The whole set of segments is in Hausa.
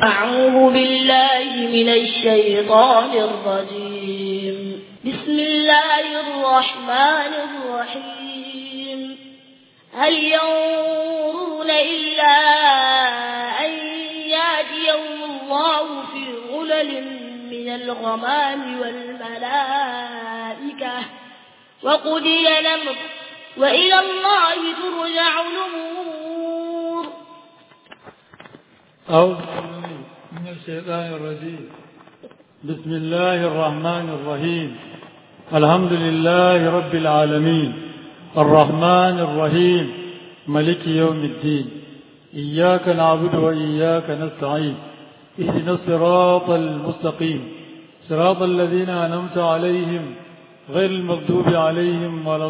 أعوذ بالله من الشيطان الرجيم بسم الله الرحمن الرحيم هل ينظرون إلا أن يأتيهم الله في غلل من الغمام والملائكة وقضي الأمر وإلى الله ترجع الأمور أعوذ بالله من الشيطان الرجيم بسم الله الرحمن الرحيم الحمد لله رب العالمين الرحمن الرحيم ملك يوم الدين إياك نعبد وإياك نستعين اهدنا الصراط المستقيم صراط الذين أنعمت عليهم غير المغضوب عليهم ولا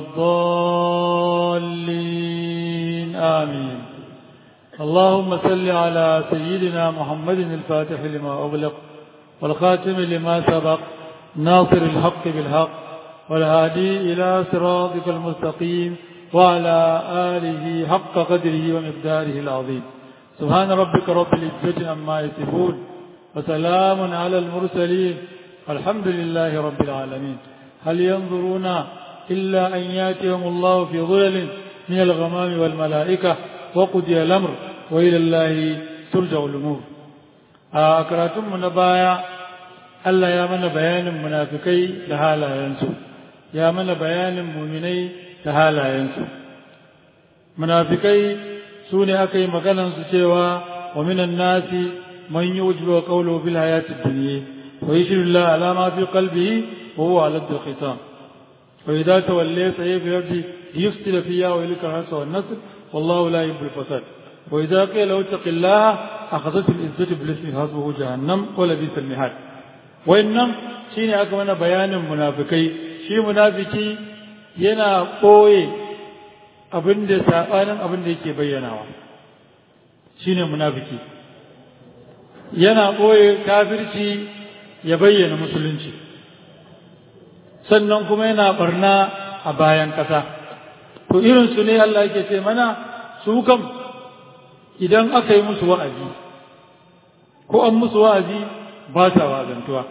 الضالين آمين اللهم صل على سيدنا محمد الفاتح لما أغلق والخاتم لما سبق ناصر الحق بالحق والهادي إلى صراطك المستقيم وعلى آله حق قدره ومقداره العظيم سبحان ربك رب العزة عما يصفون وسلام على المرسلين الحمد لله رب العالمين هل ينظرون إلا أن ياتيهم الله في ظلل من الغمام والملائكة وقضي الأمر وإلى الله ترجع الأمور أكراتم من بايا Allah ya mana bayanin munafikai da halayensu ya mana bayanin muminai da halayensu munafikai su ne aka yi maganansu cewa wa minan nasi man yujibu qawluhu bil hayatid dunya wa yashhadu la ala ma fi qalbihi wa huwa ala al-khitam wa idha tawalla sayfi yardi yufsida fiha wa yulika hasa wan nasr wallahu la yuhibbu al-fasad wa idha qila lahu taqillaha akhadhat al-izzatu bil ismi hasbuhu jahannam wa labisa al-mihad wannan shine aka mana bayanin munafikai shi munafiki yana ɓoye abin da saɓanin abin da yake bayyanawa shine munafiki yana ɓoye kafirci ya bayyana musulunci sannan kuma yana barna a bayan ƙasa to irinsu ne Allah yake ce mana su kam idan aka yi musu wa'azi ko an musu wa'azi ba sa wazantuwa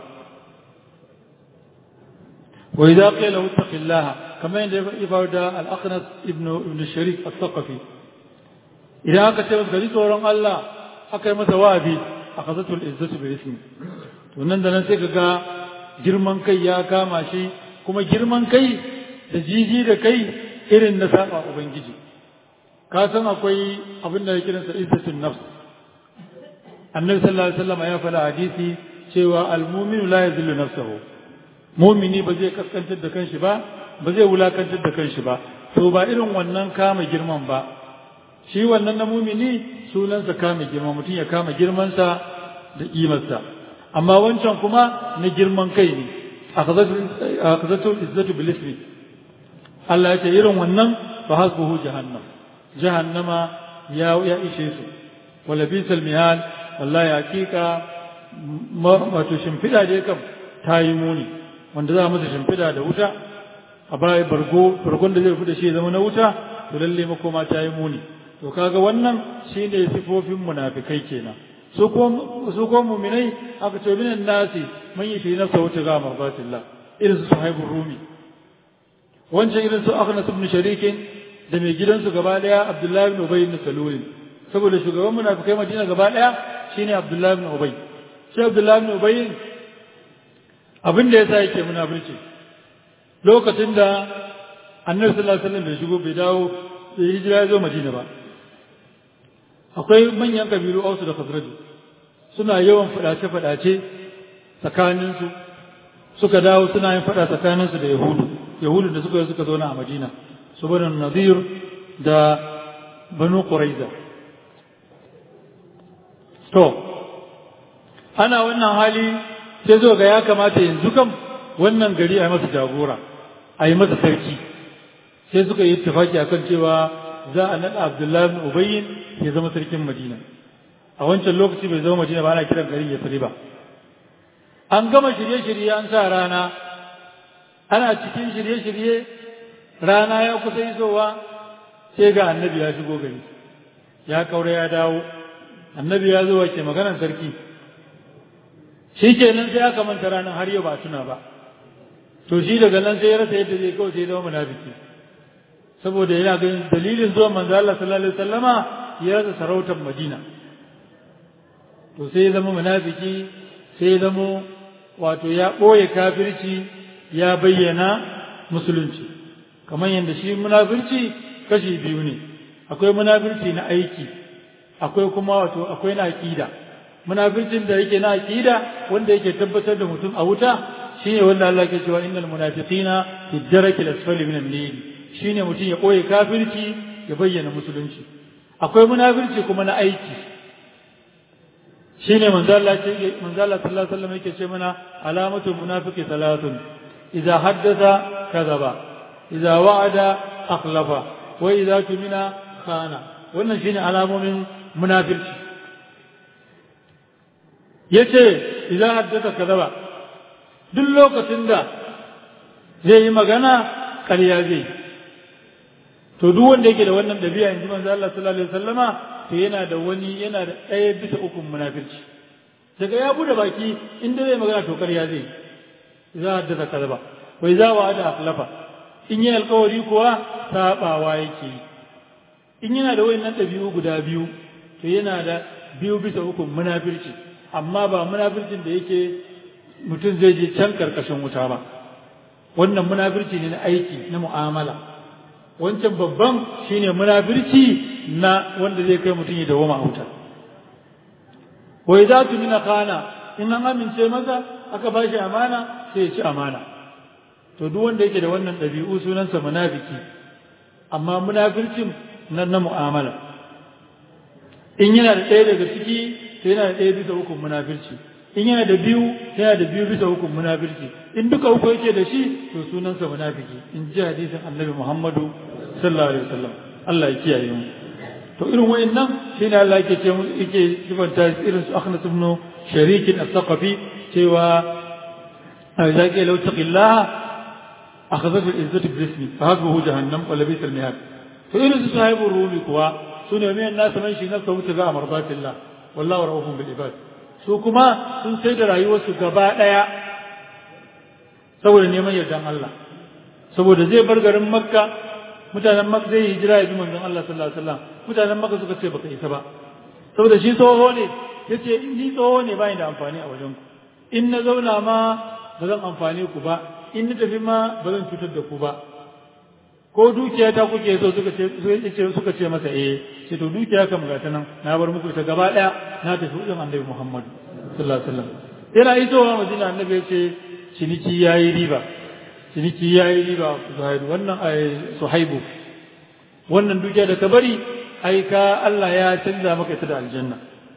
wa idza qila lahu taqillaha kama yadda ya faru da al-aqnas ibn ibn sharik al-thaqafi idan aka ce masa tsoron Allah aka yi masa wa'azi akhazatu al-izzatu bi ismi to nan da nan sai kaga girman kai ya kama shi kuma girman kai da jiji da kai irin na saba ubangiji ka san akwai abin da ya kiransa izzatun nafs annabi sallallahu alaihi wasallam ya faɗa hadisi cewa almuminu la yazillu nafsahu mumini ba zai kaskantar da kanshi ba ba zai wulakantar da kanshi ba to ba irin wannan kama girman ba shi wannan na mumini sunansa kama girman mutum ya kama girmansa da kimarsa amma wancan kuma na girman kai ne akhazatu izzatu bil ismi Allah ya ce irin wannan fa hasbuhu jahannam jahannama ya ya ishe su wala bisal mihal wallahi hakika wato shimfiɗa dai kam ta yi muni wanda za a masa shimfiɗa da wuta a baya bargo bargon da zai fi da shi zama na wuta to lalle makoma ta yi muni to kaga wannan shine sifofin munafikai kenan su ko su ko mu'minai aka ce minan nasi man yi fi nafsa wuta ga marbatillah irin su sahibul rumi wancan irin su akhnas ibn sharikin da mai gidansu gaba daya abdullahi ibn ubay ibn salul saboda shugaban munafikai madina gaba daya shine Abdullahi ibn Ubay shi Abdullahi ibn Ubay abin da yasa yake munafirci lokacin da Annabi sallallahu alaihi wasallam bai shigo bai dawo bai hijira ya zo Madina ba akwai manyan kabilu Aus da Khazraj suna yawan fadace fadace tsakanin su suka dawo suna yin fada tsakanin su da Yahudu Yahudu da suka suka zauna a Madina su banu Nadir da Banu Quraiza To, ana wannan hali sai zo ga ya kamata yanzu kam wannan gari a yi masa jagora, a yi masa sarki. Sai suka yi tafaki a kan cewa za a naɗa Abdullahi bin Ubayyin ya zama sarkin Madina. A wancan lokaci bai zama Madina ba ana kiran garin ya ba. An gama shirye-shirye an sa rana, ana cikin shirye-shirye rana ya kusa isowa sai ga annabi ya shigo gari. Ya kaura ya dawo. annabi ya zo wace maganar sarki shi kenan sai aka manta ranar har yau ba tuna ba to shi daga nan sai ya rasa yadda zai kawai sai zama munafiki saboda yana ganin dalilin zuwa manzo Allah sallallahu alaihi wasallama ya rasa sarautar Madina to sai ya zama munafiki sai ya zama wato ya ɓoye kafirci ya bayyana musulunci kamar yadda shi munafirci kashi biyu ne akwai munafirci na aiki akwai kuma wato akwai na aqida munafircin da yake na aqida wanda yake tabbatar da mutum a wuta shine wanda Allah ke cewa innal munafiqina fi darakil asfali minan nar shine mutum ya koyi kafirci ya bayyana musulunci akwai munafirci kuma na aiki shine manzo Allah ce manzo Allah sallallahu alaihi wasallam yake ce mana alamatul munafiqi salatun idza haddatha kadhaba idza wa'ada akhlafa wa idza tumina khana wannan shine alamomin munafirci yace idza haddatha kadhaba duk lokacin da zai yi magana ƙarya zai to duk wanda yake da wannan dabi'a yanzu manzo Allah sallallahu alaihi wasallama to yana da wani yana da ɗaya bisa ukun munafirci daga ya bude baki inda zai magana to ƙarya zai za a haddasa kalba wai za wa da akhlafa in yi alkawari kuwa sabawa yake yi in yana da wayannan ɗabi'u guda biyu to yana da biyu bisa ukun munafirci amma ba munafircin da yake mutum zai je can karkashin wuta ba wannan munafirci ne na aiki na mu'amala wancan babban shine munafirci na wanda zai kai mutum ya dawoma a wuta wa idza tumina khana in an amince masa aka ba shi amana sai ya ci amana to duk wanda yake da wannan ɗabi'u sunansa munafiki amma munafircin nan na mu'amala in yana da ɗaya daga ciki to yana da ɗaya bisa hukun munafirci in yana da biyu yana da biyu bisa hukun munafirci in duka uku yake da shi to sunansa munafiki in ji hadisin annabi muhammadu sallallahu alaihi wasallam Allah ya kiyaye mu to irin wayannan shine Allah yake ce mu yake sifanta irin su akhnas ibn sharik al-thaqafi cewa idza qila law taqillaha akhadhat al-izzatu bi-ismi fa hadhuhu jahannam wa labisa al-mihad to irin su sahibu rumi kuwa sune mai nasu man shi nafsa wuta ga amardatillah wallahu rahufun bil ibad su kuma sun sai da rayuwarsu gaba daya saboda neman yardan Allah saboda zai bar garin makka mutanen makka zai hijira ya bi manzon Allah sallallahu alaihi wasallam mutanen makka suka ce baka isa ba saboda shi tsoho ne yace ni tsoho ne bai da amfani a wajen ku in na zauna ma ba zan amfane ku ba in na tafi ma ba zan cutar da ku ba ko dukiya ta kuke so suka ce suka ce masa eh ce to dukiya kam ga ta nan na bar muku ta gaba daya na tafi wajen annabi Muhammad sallallahu alaihi wasallam yana isowa madina annabi ya ce ciniki yayi riba ciniki yayi riba zuhairu wannan ai suhaibu wannan dukiya da ka bari ai ka Allah ya canza maka ita da aljanna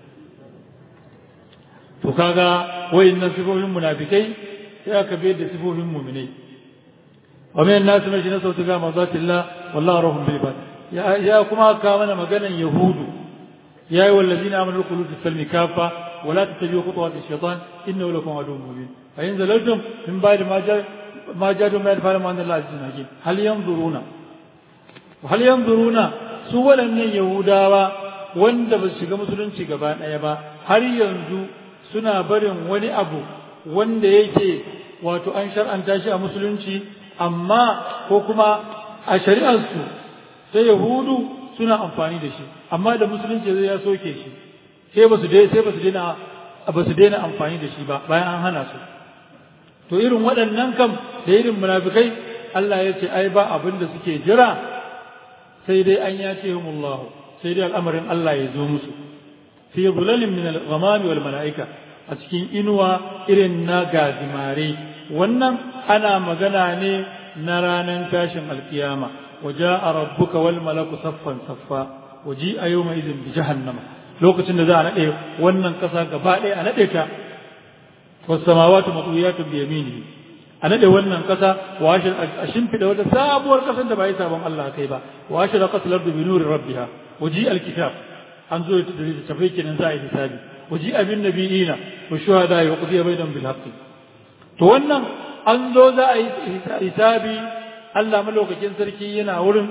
to kaga wayannan sifofin munafikai sai aka bayar da sifofin mu'minai ومن الناس من يجنس وتقام مرضات الله والله رحم بالعباد يا يا كما كان مغنى يهود يا ايها الذين امنوا ادخلوا في السلم كافه ولا تتبعوا خطوات الشيطان انه لكم عدو مبين فان زللتم من بعد ما جاء ما جاءكم من فعل ما الله عز وجل هل ينظرون وهل ينظرون su waɗannan yahudawa wanda ba su shiga musulunci gaba ɗaya ba har yanzu suna barin wani abu wanda yake wato an shar'anta shi a musulunci amma ko kuma a shari'arsu sai yahudu suna amfani da shi amma da musulunci zai ya soke shi sai ba su sai ba su daina ba su daina amfani da shi ba bayan an hana su to irin waɗannan kam da irin munafikai Allah ya ce ai ba abin da suke jira sai dai an ya ce humullah sai dai al'amarin Allah ya zo musu fi zulalin min al-ghamam wal mala'ika a cikin inuwa irin na gazimare wannan ana magana ne na ranar tashin alkiyama waje a rabbuka wal malaku saffan saffa waji a yau mai izin bi jahannama lokacin da za a naɗe wannan ƙasa gaba ɗaya a naɗe ta wasu samawatu matsuyatun bi yamini a naɗe wannan ƙasa wa a shimfiɗa wata sabuwar ƙasar da ba yi sabon Allah kai ba wa ashe da ƙasar bi nuri rabbiha waji alkitab an zo da tafai kenan za a yi hisabi waji abin nabiyina wa shuhada wa qudiya bainahum bil haqqi to wannan an zo za a yi hisabi Allah malaukakin sarki yana wurin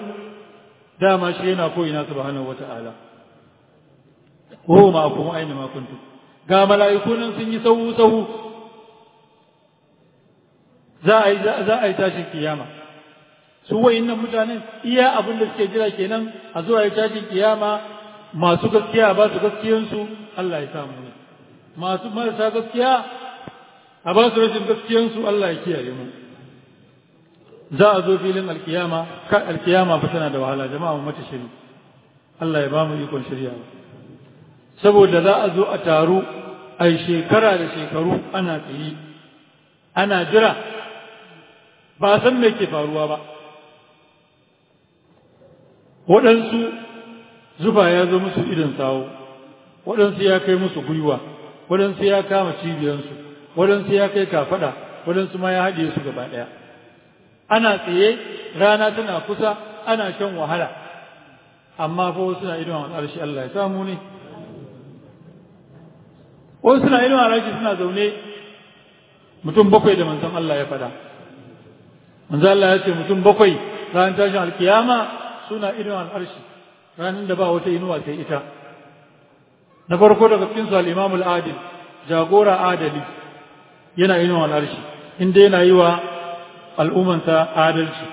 dama shi yana ko ina subhanahu wata'ala wa ma kuma aina ma kuntum ga mala'iku nan sun yi sahu sahu za a yi za a yi tashin kiyama su wayannan mutanen iya abin da suke jira kenan a zuwa yi tashin kiyama masu gaskiya ba su gaskiyansu Allah ya samu ne masu marasa gaskiya a ba su rashin gaskiyansu Allah ya kiyaye mu za a zo filin alkiyama kan alkiyama fa tana da wahala jama'a mu mata shiri Allah ya ba mu ikon shirya saboda za a zo a taru a shekara da shekaru ana tsaye ana jira ba san me ke faruwa ba waɗansu zuba ya zo musu idan sawo waɗansu ya kai musu gwiwa waɗansu ya kama cibiyansu waɗansu ya kai kafaɗa waɗansu ma ya haɗe su gaba ɗaya ana tsaye rana tana kusa ana shan wahala amma fa wasu na idon al'arshi Allah ya samu ne wasu suna idon al'arshi suna zaune mutum bakwai da manzon Allah ya faɗa manzon Allah ya ce mutum bakwai ranar tashin alkiyama suna idon al'arshi ranar da ba wata inuwa sai ita na farko daga cikin su al-Imam al-Adil jagora adali yana idon al'arshi inda yana yi wa al'ummansa adalci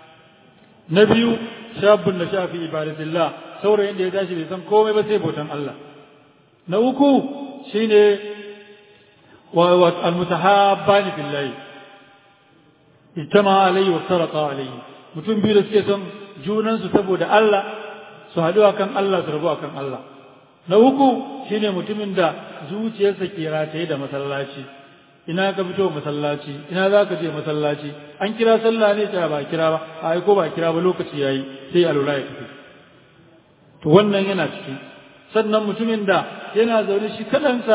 na biyu shabun da shafi ibadatillah saurayin da ya tashi bai san komai ba sai bautan Allah na uku shine wa almutahabbani billahi ittama alayhi wa sarqa alayhi mutum biyu da suke son junan su saboda Allah su haɗu akan Allah su rabu akan Allah na uku shine mutumin da zuciyarsa ke rataye da masallaci ina ka fito masallaci ina za ka je masallaci an kira sallah ne ta ba kira ba a ko ba kira ba lokaci yayi sai alula ya tafi to wannan yana ciki sannan mutumin da yana zaune shi kadansa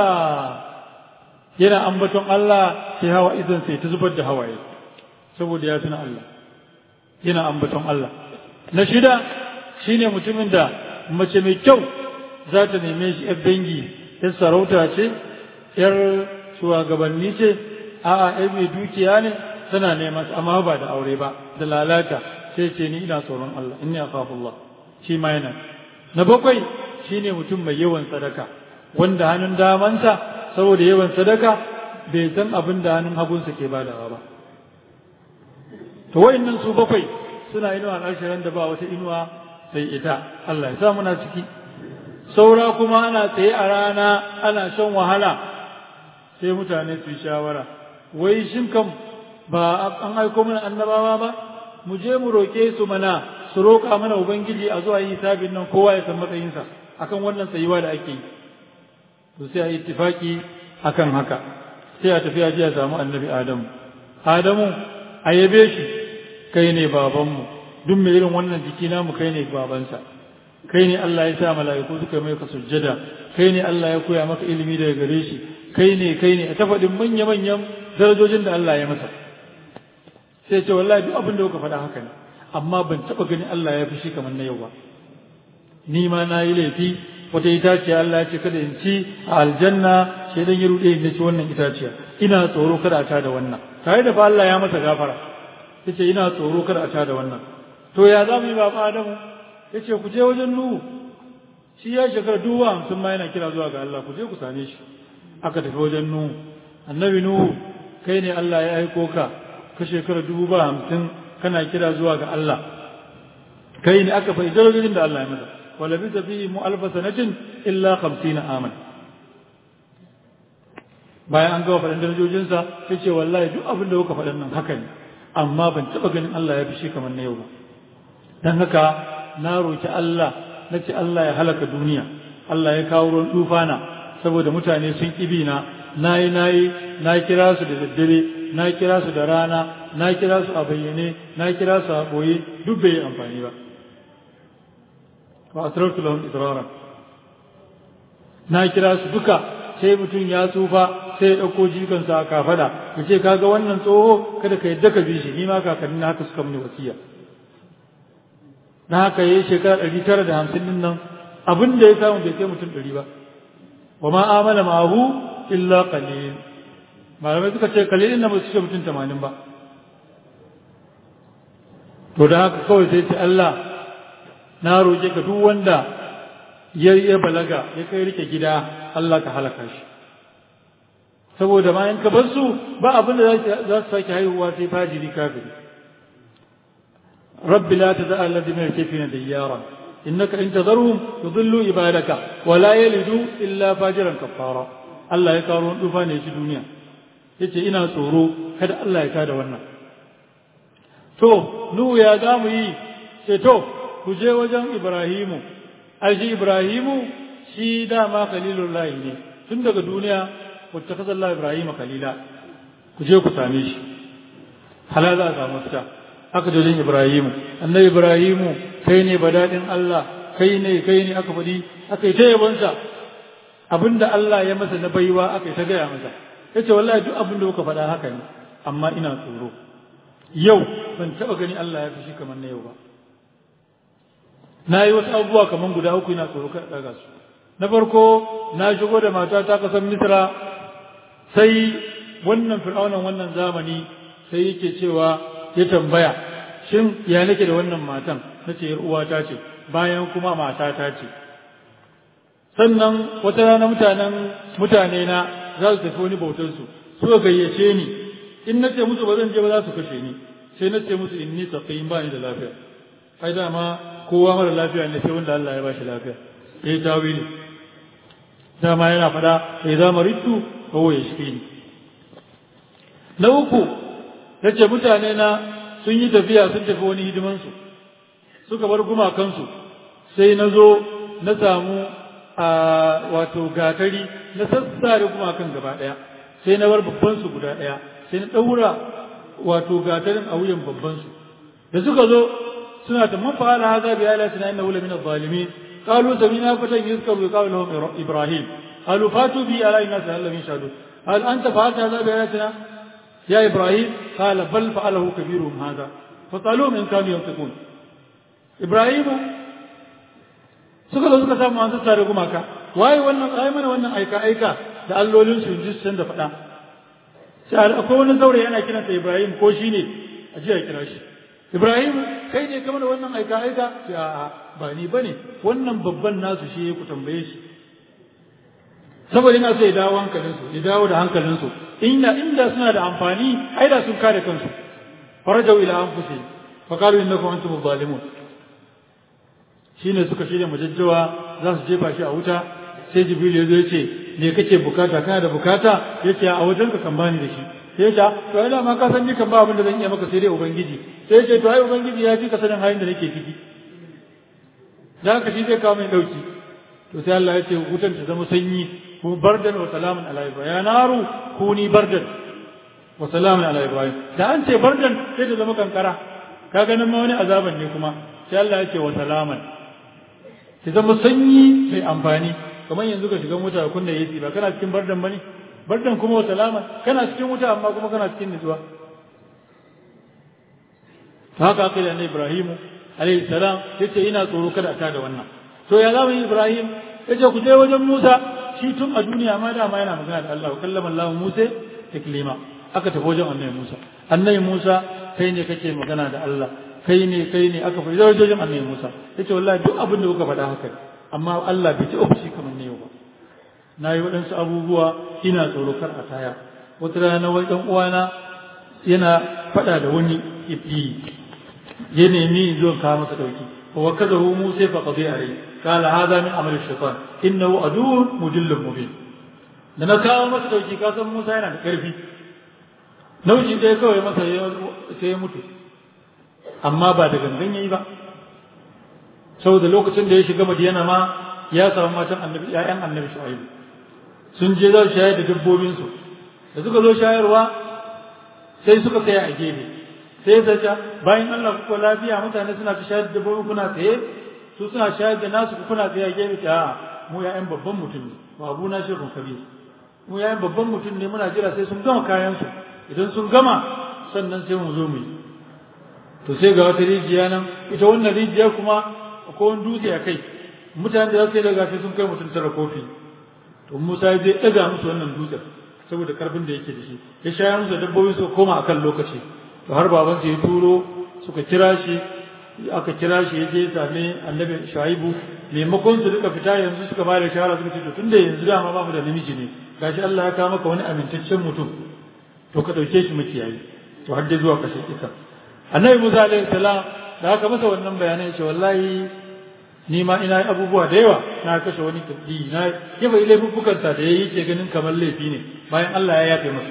yana ambaton Allah sai hawa idan sai ta zubar da hawaye saboda ya tuna Allah yana ambaton Allah na shida shine mutumin da mace mai kyau za ta neme shi yar dangi yar sarauta ce yar shugabanni ce a'a ai mai dukiya ne tana neman amma ba da aure ba da lalata sai ce ni ina tsoron Allah inni akhafullah shi ma yana na bakwai shine mutum mai yawan sadaka wanda hannun damansa saboda yawan sadaka bai san abin da hannun hagunsa ke badawa ba to wayannan su bakwai suna inuwa al'ashirin da ba wata inuwa sai ita Allah ya sa muna ciki saura kuma ana tsaye a rana ana shan wahala sai mutane su yi shawara wai shin kam ba an aiko mana annabawa ba mu je mu roƙe su mana su roƙa mana ubangiji a zuwa yi hisabin nan kowa ya san matsayinsa akan wannan tsayuwa da ake yi to sai a yi ittifaki akan haka sai a tafi a ji a samu annabi adamu adamu a yabe shi kai ne babanmu duk mai irin wannan jiki namu kai ne babansa kai ne Allah ya sa mala'iku suka mai ka sujjada kai ne Allah ya koya maka ilimi daga gare shi kai ne kai ne a ta faɗin manya-manyan darajojin da Allah ya masa sai ce wallahi duk abin da kuka faɗa haka ne amma ban taɓa gani Allah ya fi shi kamar na yau ba ni ma na yi laifi wata itaciya Allah ya ce kada in ci a aljanna sai dan ya ruɗe na ci wannan itaciya ina tsoro kada a ta da wannan tare da fa Allah ya masa gafara yace ina tsoro kada a ta da wannan to ya za mu yi baba Adamu yace ku je wajen Nuhu shi ya shekara duwa hamsin ma yana kira zuwa ga Allah ku je ku same shi aka tafi wajen Nuhu annabi Nuhu kai ne Allah ya aiko ka ka shekara dubu ba hamsin kana kira zuwa ga Allah kai ne aka bai darajojin da Allah ya masa wala bi tafi mu alfa sanatin illa 50 aman bayan an gama faɗin darajojinsa sai ce wallahi duk abin da kuka faɗin nan haka ne amma ban taɓa ganin Allah ya fi shi kamar na yau ba dan haka na roki Allah na ce Allah ya halaka duniya Allah ya kawo ruwan tufana saboda mutane sun ƙibi na nayi nayi na kira su da daddare na kira su da rana na kira su a bayyane na kira su a boye duk bai yi amfani ba wa asrartu lahum israra na kira su duka sai mutum ya tsufa sai ya ɗauko jikansa a kafada ya ce kaga wannan tsoho kada ka yadda ka bi shi ni ma kakanni na haka suka mini wasiya na haka yayi shekara ɗari tara da hamsin din nan abin da ya samu bai kai mutum ɗari ba wa ma amana ma'ahu illa qalil malamai suka ce kalilin na ba su ce mutum tamanin ba to da haka kawai sai ce Allah na roƙe ka duk wanda ya ya balaga ya kai rike gida Allah ka halaka shi saboda ma in ka bar su ba abin da za su sake haihuwa sai fajiri kafiri rabbi la tad'a alladhina yakfina dayyara innaka in tadharhum yudillu ibadaka wa la yalidu illa fajiran kafara Allah ya karo dufa ne shi duniya yace ina tsoro kada Allah ya tada wannan to nuhu ya za mu yi ce to ku je wajen ibrahimu aji ibrahimu shi dama khalilullahi ne tun daga duniya wacce ka zalla ibrahima khalila ku je ku same shi hala za a samu fita aka je wajen ibrahimu annabi ibrahimu kai ne badadin Allah kai ne kai ne aka faɗi aka yi ta yabonsa abinda Allah ya masa na baiwa aka yi ta gaya masa yace wallahi duk abin da kuka faɗa haka ne amma ina tsoro yau ban taɓa gani Allah ya fushi kamar na yau ba na yi wasu abubuwa kamar guda uku ina tsoro kada ɗaga su na farko na shigo da mata ta kasan misra sai wannan fir'aunan wannan zamani sai yake cewa ya tambaya shin ya nake da wannan matan na ce uwata ce bayan kuma matata ce sannan wata rana mutanen mutane na za su tafi wani bautar su suka gayyace ni in na ce musu ba zan je ba za su kashe ni sai na ce musu inni saqim ba ni da lafiya ai dama kowa mara lafiya ne sai wanda Allah ya bashi lafiya eh tawili dama yana fada sai za maritu fa huwa yashfini na uku nace mutane na sun yi tafiya sun tafi wani hidiman su suka bar gumakansu sai na zo na samu a wato gatari na sassare gumakan gaba daya sai na bar babban su guda daya sai na daura wato gatarin a wuyan babban su da suka zo suna ta man fa'ala hadha bi ayatina innahu la min adh-dhalimin qalu samina fatan yuzkaru yuqalu lahum ibrahim qalu fatu bi ala inna sa'alla min shadu hal anta fa'alta hadha bi ayatina ya ibrahim qala bal fa'alahu kabiruhum hadha fasaluhum in kanu yantiqun ibrahim suka zo suka samu an tare gumaka waye wannan ai mana wannan aika aika da allolin su ji sun da faɗa sai akwai wani saurayi yana kiransa ibrahim ko shine a ji a kira shi Ibrahim kai ne kamar wannan aika aika ce a'a ba ni bane wannan babban nasu shi ku tambaye shi saboda ina so ya dawo hankalinsu ya dawo da hankalinsu inda inda suna da amfani ai da sun kare kansu farajau ila anfusihim fa qalu innakum antum zalimun shine suka shirya majajjawa za su jefa shi a wuta sai jibril ya zo ya ce me kake bukata kana da bukata yace a wajen ka kan bani da shi sai ya to ai ma ka san ni kan ba abin da zan iya maka sai dai ubangiji sai ya ce to ai ubangiji ya fi ka sanin halin da nake ciki da haka shi zai kawo mai dauki to sai Allah ya ce wutan ta zama sanyi ku bardan wa salamun ala ibrahim ya naru kuni bardan wa salamun ala ibrahim da an ce bardan sai ta zama kankara ka ganin ma wani azaban ne kuma sai Allah ya ce wa salaman ta zama sanyi mai amfani kamar yanzu ka shiga mota kunna yaci ba kana cikin bardan bane bardan kuma wa salama kana cikin wuta amma kuma kana cikin nutsuwa haka aka yi annabi Ibrahim alayhi salam yace ina tsoro kada ta da wannan to ya zama Ibrahim yace ku je wajen Musa shi tun a duniya ma da ma yana magana da Allah kallama Allah Musa taklima aka tafi wajen annabi Musa annabi Musa kai ne kake magana da Allah kai ne kai ne aka fi wajen annabi Musa yace wallahi duk abin da kuka faɗa haka amma Allah bai ci ofishi kamar ne yau ba na yi waɗansu abubuwa ina tsoro kar a taya wata rana wani ɗan uwana yana faɗa da wani ibdi ya nemi zo kawo masa ɗauki wa kaza hu musa fa qadi alai qala hadha min amali shaytan innahu aduwwun mudillun mubin da na kawo masa ɗauki ka san musa yana da ƙarfi nauyi ɗaya kawai masa sai ya mutu amma ba da gangan yayi ba saboda lokacin da ya shiga madiyana ma ya samu matan annabi ƴaƴan annabi shu'aibu sun je za su shayar da dabbobinsu da suka zo shayarwa sai suka tsaya a gefe sai ta ce bayan Allah ku lafiya mutane suna ta shayar da dabbobi kuna tsaye su suna shayar da nasu kuna tsaye a gefe ta mu ƴaƴan babban mutum ne wa abu na shekun kabir mu ƴaƴan babban mutum ne muna jira sai sun gama kayansu idan sun gama sannan sai mu zo mu yi to sai ga wata rijiya nan ita wannan rijiya kuma akwai wani dutse a kai mutane da za su yi daga sai sun kai mutum tara kofi to Musa ya je ɗaga musu wannan dutsen saboda karfin da yake da shi ya shayar musu dabbobi su koma akan lokaci to har baban ya turo suka kira shi aka kira shi ya je ya same annabi Shu'aibu maimakon su duka fita yanzu suka ba da shawara suka ce to tunda yanzu dama ba mu da namiji ne gashi Allah ya kawo maka wani amintaccen mutum to ka dauke shi makiyayi to har dai zuwa kashe kisa annabi Musa alaihi salam da aka masa wannan bayanai ce wallahi ni ma ina abubuwa da yawa na kashe wani kudi na yaba laifukansa da yayi ke ganin kamar laifi ne bayan Allah ya yafe masa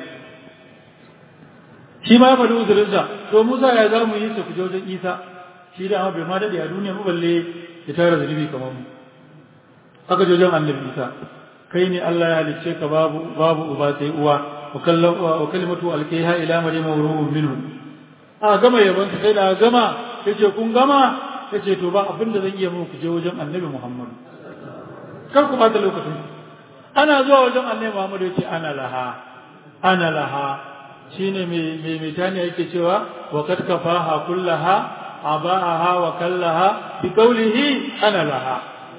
shi ma ya faɗi uzurinsa to Musa ya za mu yi su kuje wajen Isa shi da amma bai ma daɗe a duniya mu balle ya tara zunubi kamar mu aka je wajen annabi Isa kai ne Allah ya halicce ka babu babu uba sai uwa wa kallam wa kalimatu alkaiha ila maryama wa ruhun minhu a gama yabon sai da gama yace kun gama yace to ba abin da zan iya muku je wajen annabi Muhammad kar ku bata lokacin ana zuwa wajen annabi Muhammad yace ana laha ana laha shine mai mai mai tani yake cewa wa kad kafaha kullaha aba'aha wa kallaha bi qawlihi ana laha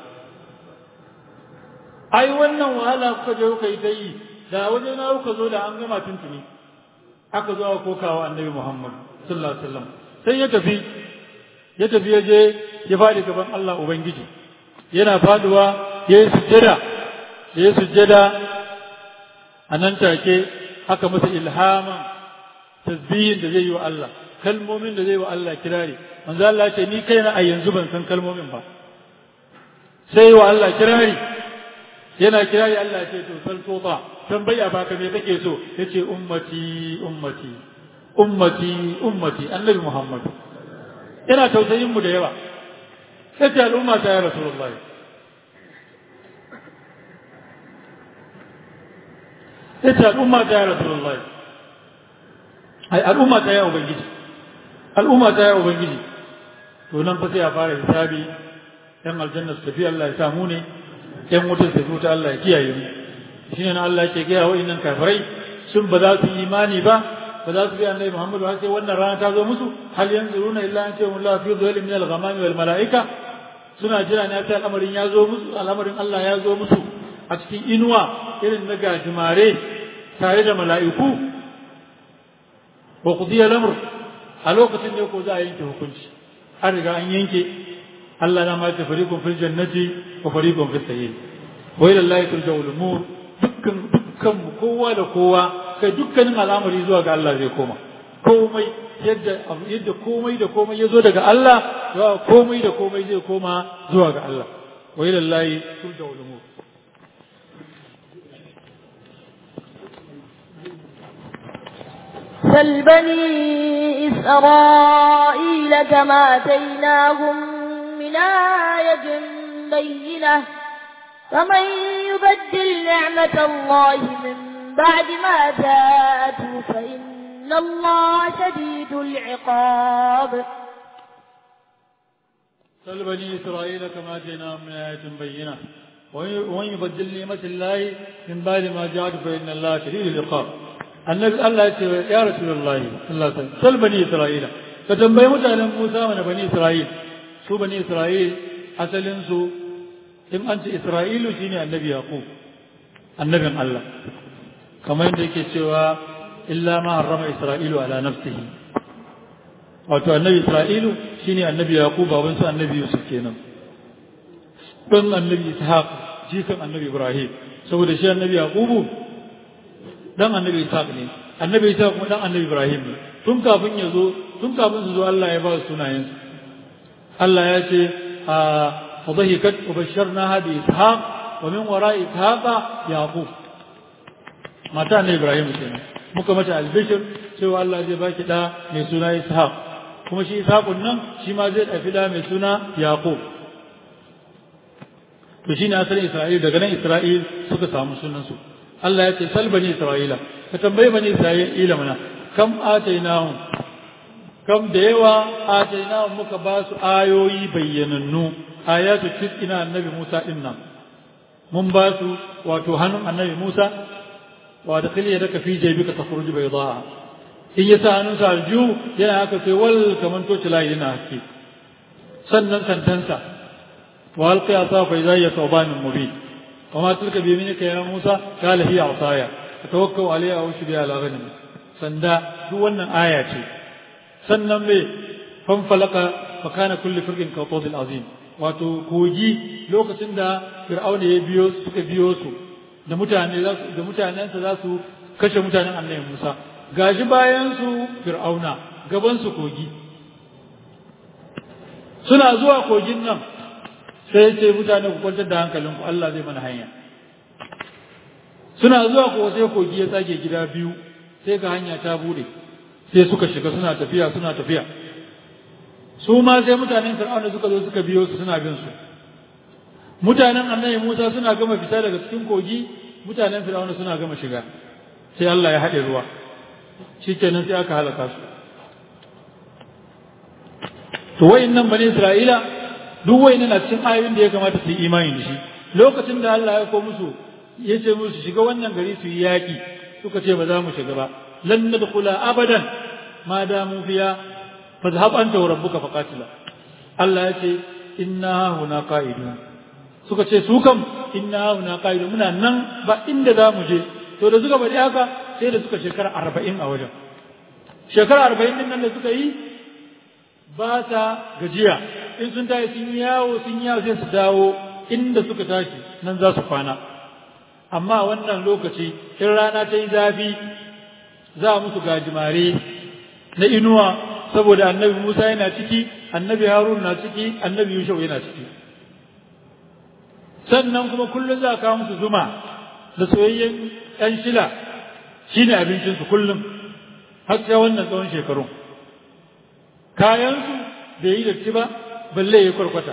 ai wannan wahala kuka je kuka yi ta yi da waje na kuka zo da an gama tuntuni aka zo aka kokawa annabi Muhammad sallallahu alaihi wasallam sai ya tafi ya tafi ya je ya fadi gaban Allah ubangiji yana faduwa ya yi sujjada ya yi sujjada a nan take aka masa ilhaman tasbihin da zai yi wa Allah kalmomin da zai wa Allah kirari manzo Allah ce ni kaina a yanzu ban san kalmomin ba sai wa Allah kirari yana kirari Allah ce to sal tota tambaya baka me kake so yace ummati ummati ummati ummati annabi Muhammad yana tausayin mu da yawa yace al'umma ta ya rasulullah yace al'umma ta ya rasulullah ai al'umma ta ya ubangiji al'umma ta ya ubangiji to nan fa sai a fara hisabi yan aljanna su tafi Allah ya samu ne yan wutar su ta Allah ya kiyaye mu shine nan Allah yake gaya wa'annan kafirai sun ba za su yi imani ba ba za su bi annabi Muhammad har sai wannan rana ta zo musu hal yanzuruna illa an ta'um Allah fi dhilli min al-ghamami wal malaika suna jira ne sai al'amarin ya zo musu al'amarin Allah ya zo musu a cikin inuwa irin na gajimare tare da mala'iku wa qudiya al-amr a lokacin ne ko za a yanke hukunci an riga an yanke Allah na ma ta fariqun fil jannati wa fariqun fis sayyi wa ila Allah turja'ul umur dukkan dukkan kowa da kowa kai dukkanin al'amari zuwa ga Allah zai koma komai yadda yadda komai da komai ya zo daga Allah zuwa komai da komai zai koma zuwa ga Allah wa ila Allah turja'ul umur سل بني إسرائيل كما آتيناهم من آية بينة فمن يبدل نعمة الله من بعد ما جاءته فإن الله شديد العقاب سل بني إسرائيل كما آتيناهم من آية بينة ومن يبدل نعمة الله من بعد ما جاءته فإن الله شديد العقاب annabi Allah ya ce ya Rasulullah sallallahu alaihi wasallam sal bani Isra'ila ka tambayi mutanen Musa mana bani Isra'il su bani Isra'il asalin su in an ce Isra'ilu shine annabi Yaqub annabin Allah kamar yadda yake cewa illa ma harrama Isra'ilu ala nafsihi wato annabi Isra'ilu shine annabi Yaqub baban su annabi Yusuf kenan dan annabi Ishaq jikan annabi Ibrahim saboda shi annabi Yaqubu dan annabi Ishaq ne annabi Ishaq kuma dan annabi Ibrahim ne tun kafin ya zo tun kafin su zo Allah ya ba su sunayen su Allah ya ce a fadhikat wa basharnaha bi Ishaq wa min wara'i Ishaq Yaqub mata ne Ibrahim kenan muka mata albishir cewa Allah zai baki da mai suna Ishaq kuma shi Ishaqun nan shi ma zai ɗafi da mai suna Yaqub to shine asalin Isra'il daga nan Isra'il suka samu sunan su Allah ya ce sal bani Isra'ila ka tambayi bani Isra'ila mana kam atainahum kam da yawa atainahum muka ba su ayoyi bayyanannu ayatu ina annabi Musa din nan mun ba su wato hannun annabi Musa wa da kiliya da fi jaybika takhruju bayda in ya sa hannunsa aljihu yana haka sai wal kaman toci layi yana haske sannan santansa wa alqi asa fa idha hiya thawbanun mubin وما تلك بيمينك يا موسى قال هي عصايا اتوكل عليها او شبيها على غنم سندا duk wannan aya ce sannan me fanfalaka fa kana kulli firqin ka tawdil azim wato kogi lokacin da fir'auna ya biyo suka biyo su da mutane da mutanensa za su kashe mutanen annabi Musa gashi bayan su fir'auna gaban su kogi suna zuwa kogin nan sai ce mutane ku kwantar da hankalinku Allah zai mana hanya suna zuwa ko sai kogi ya tsage gida biyu sai ga hanya ta bude sai suka shiga suna tafiya suna tafiya su ma sai mutanen fir'auna suka zo suka biyo su suna bin su mutanen annabi Musa suna gama fita daga cikin kogi mutanen fir'auna suna gama shiga sai Allah ya haɗe ruwa shikenan sai aka halaka su to wayannan bani Isra'ila duk wayannan na cikin ayoyin da ya kamata su yi imani da shi lokacin da Allah ya ko musu ya ce musu shiga wannan gari su yi yaƙi suka ce ba za mu shiga ba lan nadkhula abadan ma damu fiya fadhhab anta wa rabbuka faqatila Allah ya ce inna huna qa'idun suka ce su kam inna huna qa'idun muna nan ba inda za mu je to da suka bari haka sai da suka shekara arba'in a wajen shekara arba'in din nan da suka yi ba ta gajiya in sun tashi sun yi yawo sun yi yawo sai su dawo inda suka tashi nan za su kwana amma wannan lokaci in rana ta yi zafi za a musu gajimare na inuwa saboda annabi Musa yana ciki annabi Harun na ciki annabi Yushau yana ciki sannan kuma kullum za a kawo musu zuma da soyayyen ɗan shila shine abincinsu kullum har sai wannan tsawon shekarun kayansu bai yi datti ba balle ya kwarkwata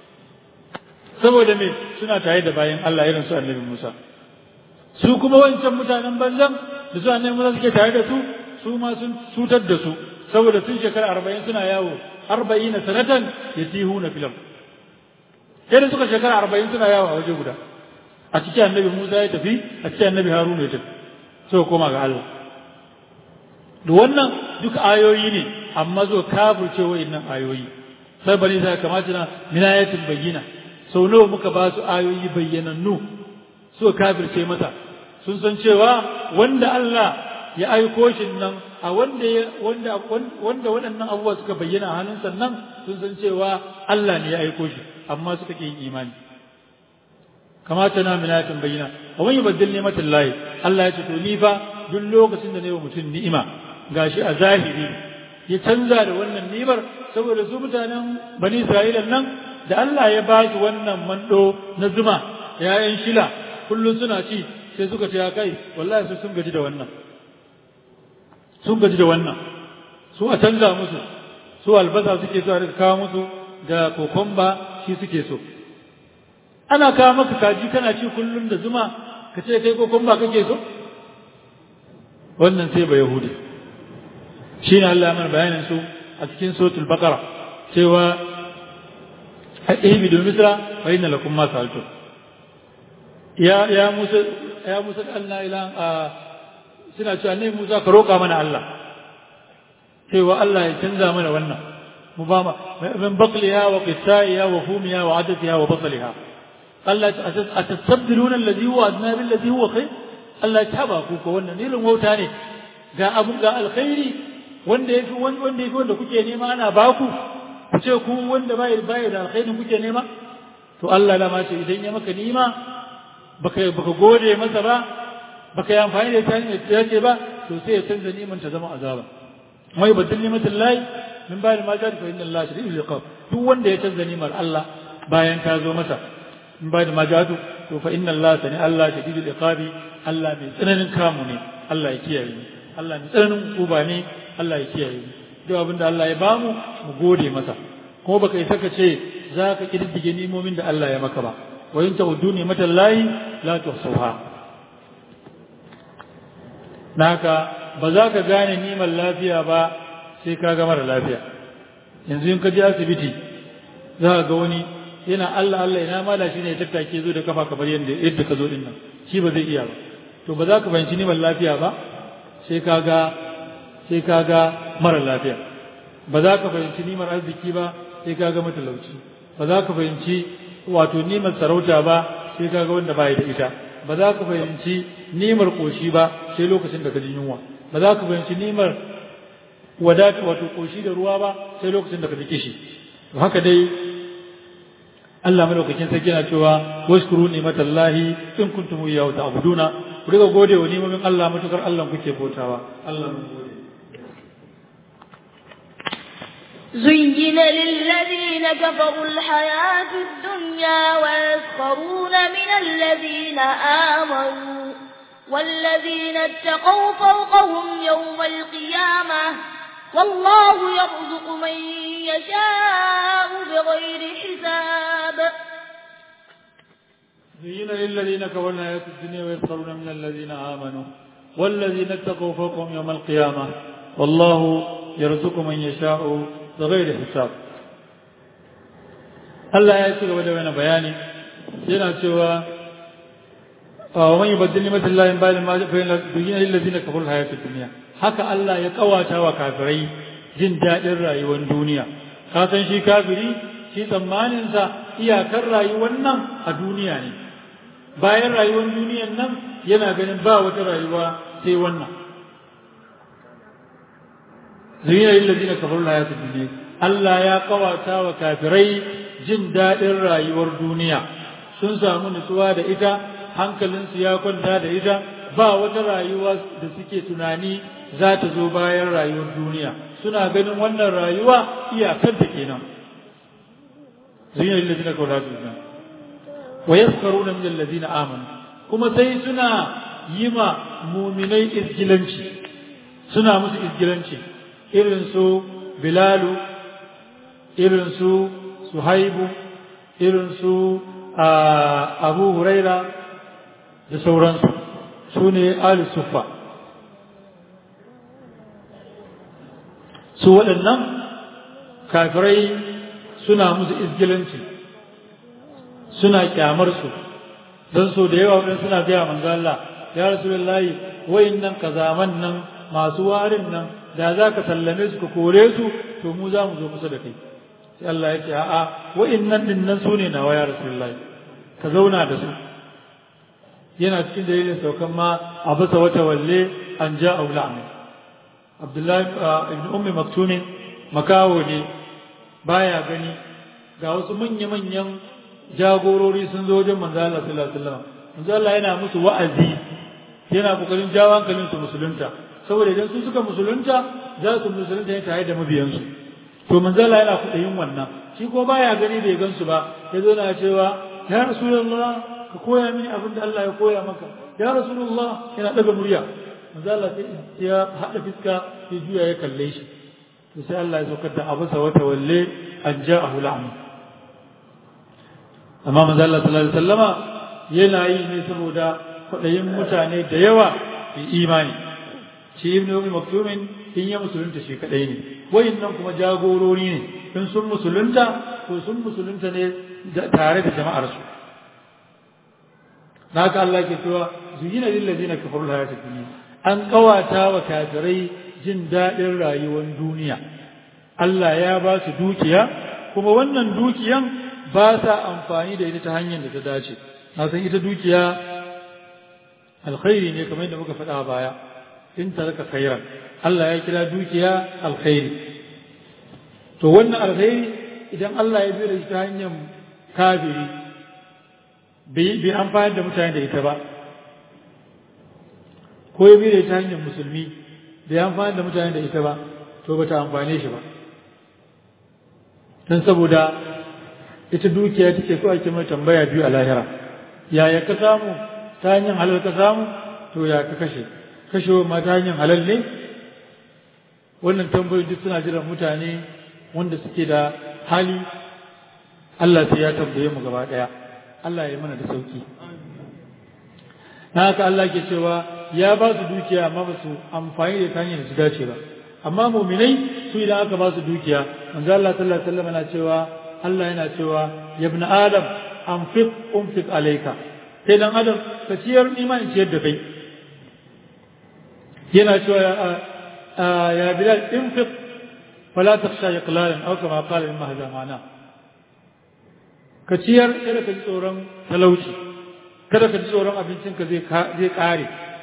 saboda me suna tare da bayan Allah irin su annabi Musa su kuma wancan mutanen banzan da su annabi Musa suke tare da su su ma sun cutar da su saboda sun shekara arba'in suna yawo arba'in na sanatan ya tihu na filam sai da suka shekara arba'in suna yawo a waje guda a cikin annabi Musa ya tafi a cikin annabi Haruna ya tafi sai koma ga Allah da wannan duk ayoyi ne amma zo kafirce wa'annan ayoyi sai bari sai kamata na minayatin bayyina sau nawa muka ba su ayoyi bayyanannu suka kafirce masa sun san cewa wanda Allah ya aiko shi nan a wanda wanda wanda waɗannan abubuwa suka bayyana a hannunsa nan sun san cewa Allah ne ya aiko shi amma suka ƙi imani kamata na minatin bayyana a wani baddin ni'matin lahi Allah ya ce to ni fa duk lokacin da na yi wa mutum ni'ima gashi a zahiri ya canza da wannan ni'imar saboda su mutanen bani Isra'ila nan da Allah ya ba su wannan mando na zuma ‘ya'yan shila kullum suna ci sai suka ce kai wallahi su sun gaji da wannan sun gaji da wannan su a canza musu su albasa suke so a rika kawo musu da kokomba shi suke so ana kawo maka kaji kana ci kullum da zuma ka ce kai kokomba kake so wannan sai ba yahudi shi ne Allah mana bayanin su a cikin suratul baqara cewa ihbidu misra fa inna lakum ma sa'altum ya ya musa ya musa Allah ila suna cewa ne Musa ka roƙa mana Allah cewa Allah ya canza mana wannan mu ba ma min baqliha wa qissaiha wa fumiha wa adatiha wa basaliha Allah a tasabbiluna alladhi huwa adna bil ladhi huwa khair Allah ya taba ku ko wannan nilin wauta ne ga abu ga alkhairi wanda yafi wanda yafi wanda kuke nema ana baku ku ce ku wanda bai bai da alkhairin kuke nema to Allah da ma ce idan ya maka nima baka baka gode masa ba baka yi amfani da ita ne yake ba to sai ya canza niman ta zama azaba mai badal nimatin lahi min bayan ma jari fa inna Allah shadidul iqab duk wanda ya canza nimar Allah bayan ta zo masa min bayan ma jadu to fa inna Allah sani Allah shadidul iqabi Allah mai tsananin kamu ne Allah ya kiyaye mu Allah mai tsananin uba ne Allah ya kiyaye mu duk abinda Allah ya bamu mu gode masa kuma baka isa ka ce za ka kididdige nimomin da Allah ya maka ba wa in ta'uddu ni'matallahi la tuhsuha naka ba za ka gane nimar lafiya ba sai ka ga mara lafiya yanzu in ka je asibiti za ka ga wani yana Allah Allah ina mala shi ne ya tattake zo da kafa kamar yadda yadda ka zo din nan shi ba zai iya ba to ba za ka fahimci nimar lafiya ba sai ka ga sai ka ga mara lafiya ba za ka fahimci nimar arziki ba sai ka ga matalauci ba za ka fahimci wato nimar sarauta ba sai ka ga wanda ba da ita ba za ka fahimci nimar koshi ba sai lokacin da ka ji yunwa ba za ka fahimci nimar wadata wato koshi da ruwa ba sai lokacin da ka ji kishi to haka dai Allah madaukakin sarki yana cewa washkuru ni'matallahi in kuntum iyyahu ta'buduna ku riga gode wa ni'imomin Allah matukar Allah kuke bautawa Allah mun gode زين للذين كفروا الحياة الدنيا ويسخرون من الذين آمنوا والذين اتقوا فوقهم يوم القيامة والله يرزق من يشاء بغير حساب زين للذين كفروا الحياة الدنيا ويسخرون من الذين آمنوا والذين اتقوا فوقهم يوم القيامة والله يرزق من يشاء بغير حساب Allah ya ci gaba da wani bayani yana cewa wa man yubaddil ni'matal lahi min ba'di ma fa'ala dunyana lil ladina kafaru hayatid dunya haka Allah ya kawata wa kafirai jin dadin rayuwar duniya ka san shi kafiri shi tsammanin sa iyakar rayuwar nan a duniya ne bayan rayuwar duniyan nan yana ganin ba wata rayuwa sai wannan zuyina lil ladina kafaru hayatid dunya Allah ya kawata wa kafirai jin daɗin rayuwar duniya sun samu nutsuwa da ita hankalinsu ya kwanta da ita ba wata rayuwa da suke tunani za ta zo bayan rayuwar duniya suna ganin wannan rayuwa iyakar da kenan zuyina lil ladina kafaru hayatid dunya wa yaskaruna min alladhina amanu kuma sai suna yi ma muminai izgilanci suna musu izgilanci irin su bilalu irin su suhaibu irin su abu huraira da sauransu su ne sufa su waɗannan kafirai suna musu izgilanci suna kyamarsu don so da yawa waɗanda suna gaya manzo Allah ya rasulullahi wayannan kazaman nan masu warin nan da za ka sallame su ka kore su to mu za mu zo kusa da kai sai Allah ya ce a'a wa'innan din nan su ne nawa ya rasulullahi ka zauna da su yana cikin dalilin saukan ma a bisa wata walle an ja aula amin abdullahi ibn ummi maktumin makawo ne baya gani ga wasu manya-manyan jagorori sun zo wajen manzo Allah sallallahu alaihi wasallam manzo Allah yana musu wa'azi yana kokarin jawo hankalin su musulunta saboda idan su suka musulunta za su musulunta ne tare da mabiyansu to manzala yana kuɗayin wannan shi ko baya gani bai gansu ba ya zo na cewa ya rasulullah ka koya mini abin da Allah ya koya maka ya rasulullah yana daga murya manzala sai ya haɗa fiska ya juya ya kalle shi to sai Allah ya saukar da abu sa wata walle an ja'ahu la'am amma manzala sallallahu alaihi wasallama yana yi ne saboda kwaɗayin mutane da yawa fi imani shi ibn Umi Maktumin in ya musulunta shi kadai ne wayannan kuma jagorori ne in sun musulunta ko sun musulunta ne tare da jama'ar su haka Allah ke cewa zuyina lil ladina kafaru al hayatid dunya an kawata wa kafirai jin dadin rayuwar duniya Allah ya ba su dukiya kuma wannan dukiyan ba sa amfani da ita ta hanyar da ta dace na san ita dukiya alkhairi ne kamar yadda muka faɗa baya in taraka khairan Allah ya kira dukiya alkhairi to wannan alkhairi idan Allah ya biyo da ta hanyar kafiri bai amfani da mutane da ita ba ko ya biyo da ta hanyar musulmi bai amfani da mutane da ita ba to bata amfane shi ba don saboda ita dukiya take so ake mai tambaya biyu a lahira yaya ka samu ta hanyar halal ka samu to ya ka kashe kashewa ma ta hanyar halal ne wannan tambayoyi duk suna jiran mutane wanda suke da hali Allah sai ya tambaye mu gaba daya Allah ya yi mana da sauki na haka Allah ke cewa ya ba su dukiya amma ba su amfani da ta hanyar da su dace ba amma muminai su idan aka ba su dukiya manzo Allah sallallahu alaihi wasallam yana cewa Allah yana cewa ya ibn adam anfiq unfiq alayka sai dan adam ka ciyar imani ciyar da kai yana cewa ya bilal infiq fala takhsha iqlalan aw kama qala imma hadha ma'ana ka ciyar kada ka ji tsoron talauci kada ka ji tsoron abincin ka zai zai kare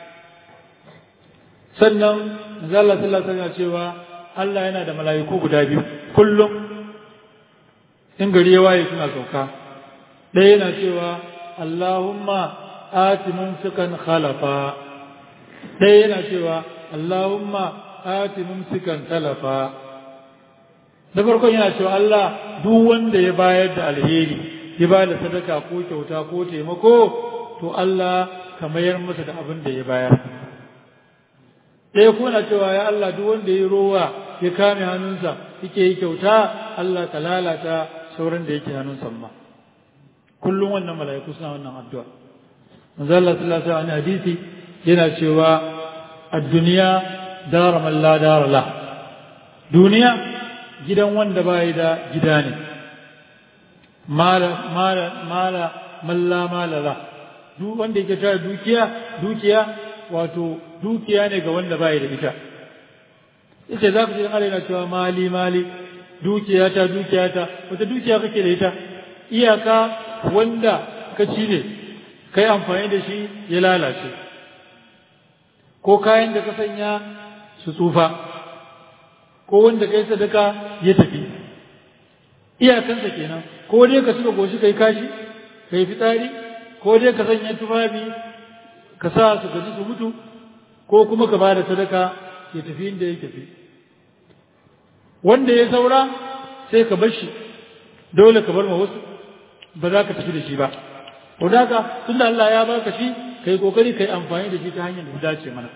sannan manzo Allah sallallahu alaihi wasallam cewa Allah yana da mala'iku guda biyu kullum in gari ya waye suna sauka ɗaya yana cewa Allahumma ati mumsikan khalafa ɗaya yana cewa Allahumma ati mumsikan talafa da farkon yana cewa Allah duk wanda ya bayar da alheri ya ba da sadaka ko kyauta ko taimako to Allah ka mayar masa da abin da ya bayar ɗaya kuma na cewa ya Allah duk wanda ya rowa ya kame hannunsa yake yi kyauta Allah ka lalata sauran da yake hannunsa ma kullum wannan mala'iku suna wannan addu'a manzo Allah sallallahu alaihi wasallam hadisi yana cewa ad-dunya dara man la dara la duniya gidan wanda bai da gida ne mala mala mala malla mala la duk wanda yake tara dukiya dukiya wato dukiya ne ga wanda bai da ita yace za ku ji Allah yana cewa mali mali dukiya ta dukiya ta wata dukiya kake da ita iyaka wanda ka ci ne kai amfani da shi ya lalace ko kayan da ka sanya su tsufa ko wanda kai sadaka ya tafi iyakansa kenan ko dai ka suka goshi kai kashi kai fitsari ko dai ka sanya tufafi ka sa su gaji su mutu ko kuma ka bada sadaka ya tafi inda ya tafi wanda ya saura sai ka bar shi dole ka bar ma wasu ba za ka tafi da shi ba to daga tunda Allah ya baka shi kai kokari kai amfani da shi ta hanyar da dace mana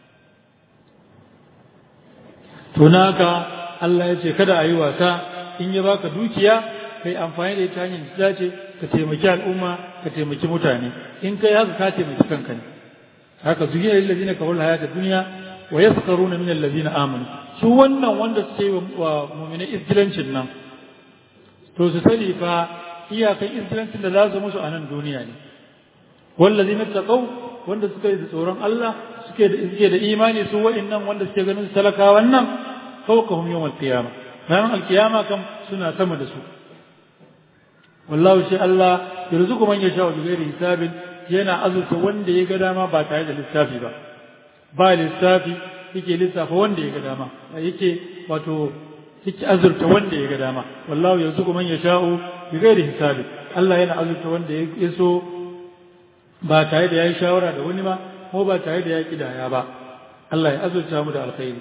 to naka Allah ya ce kada a yi wasa in ya baka dukiya kai amfani da ita hanyar da dace ka taimaki al'umma ka taimaki mutane in kai haka ka taimaki kanka ne haka zuhiya lil ladina kafaru hayata dunya wa yaskaruna min alladhina amanu su wannan wanda suke wa mu'mina izgilancin nan to su sani fa iyakan izgilancin da za su musu a nan duniya ne wallazina taqaw wanda suka yi da tsoron Allah suke da suke da imani su wa'annan wanda suke ganin talakawan nan fawqahum yawm al-qiyamah ranar al-qiyama kam suna sama da su wallahu shi Allah yarzuqu man yasha bi ghairi hisabin yana azurta wanda ya ga dama ba tare da lissafi ba ba lissafi yake lissafa wanda ya ga dama yake wato yake azurta wanda ya ga dama wallahu yarzuqu man yasha'u bi ghairi hisabi Allah yana azurta wanda ya so ba tare da yayi shawara da wani ba ko ba tare da ya kidaya ba Allah ya azurta mu da alkhairi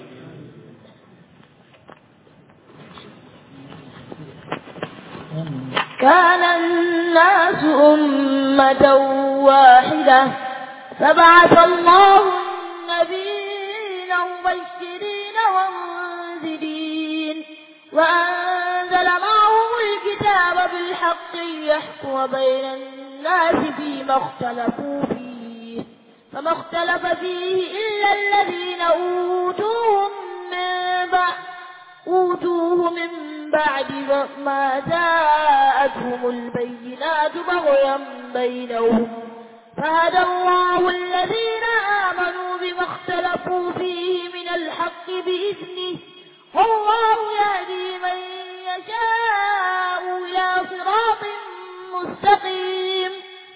كان الناس أمة واحدة فبعث الله النبيين مبشرين ومنذرين وأنزل معهم الكتاب بالحق ليحكم بين الناس فيما اختلفوا فيه فما اختلف فيه إلا الذين أوتوه من بعد أوتوه من بعد ما جاءتهم البينات بغيا بينهم فهدى الله الذين آمنوا بما اختلفوا فيه من الحق بإذنه والله يهدي من يشاء إلى صراط مستقيم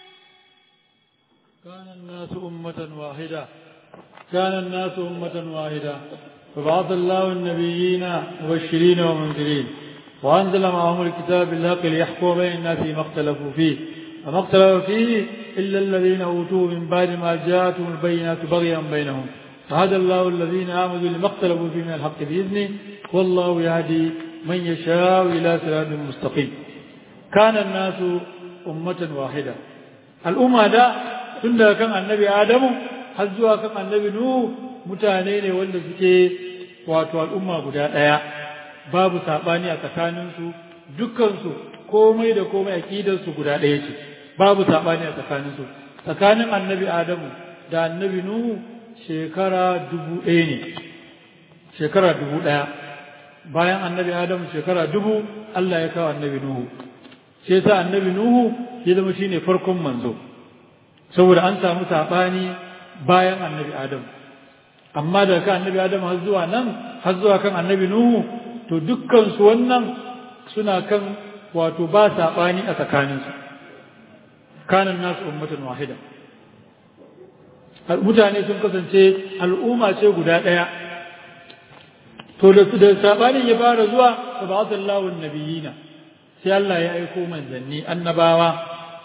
كان الناس أمة واحدة كان الناس أمة واحدة فبعث الله النبيين مبشرين ومنذرين وأنزل معهم الكتاب بالحق ليحكم بين الناس فيما اختلفوا فيه وما اختلف فيه إلا الذين أوتوه من بعد ما جاءتهم البينات بغيا بينهم فهدى الله الذين آمنوا لما اختلفوا فيه من الحق بإذنه والله يهدي من يشاء إلى صراط مستقيم كان الناس أمة واحدة الأمة ده tunda kan annabi Adamu har zuwa kan annabi Nuhu mutane ne wanda suke wato al'umma guda ɗaya babu saɓani a tsakaninsu dukkansu komai da komai aƙidarsu guda ɗaya ce babu saɓani a tsakaninsu tsakanin annabi Adamu da annabi Nuhu shekara dubu ɗaya ne shekara dubu ɗaya bayan annabi Adamu shekara dubu Allah ya kawo annabi Nuhu shi yasa annabi Nuhu ya zama shine farkon manzo saboda an samu saɓani bayan annabi Adamu amma daga kan annabi Adamu har zuwa nan har zuwa kan annabi Nuhu to dukkan su wannan suna kan wato ba saɓani a tsakaninsu kanan nasu ummatan wahida mutane sun kasance al'umma ce guda ɗaya to da su da saɓanin ya fara zuwa fa ba'athallahu nabiyina sai Allah ya aiko manzanni annabawa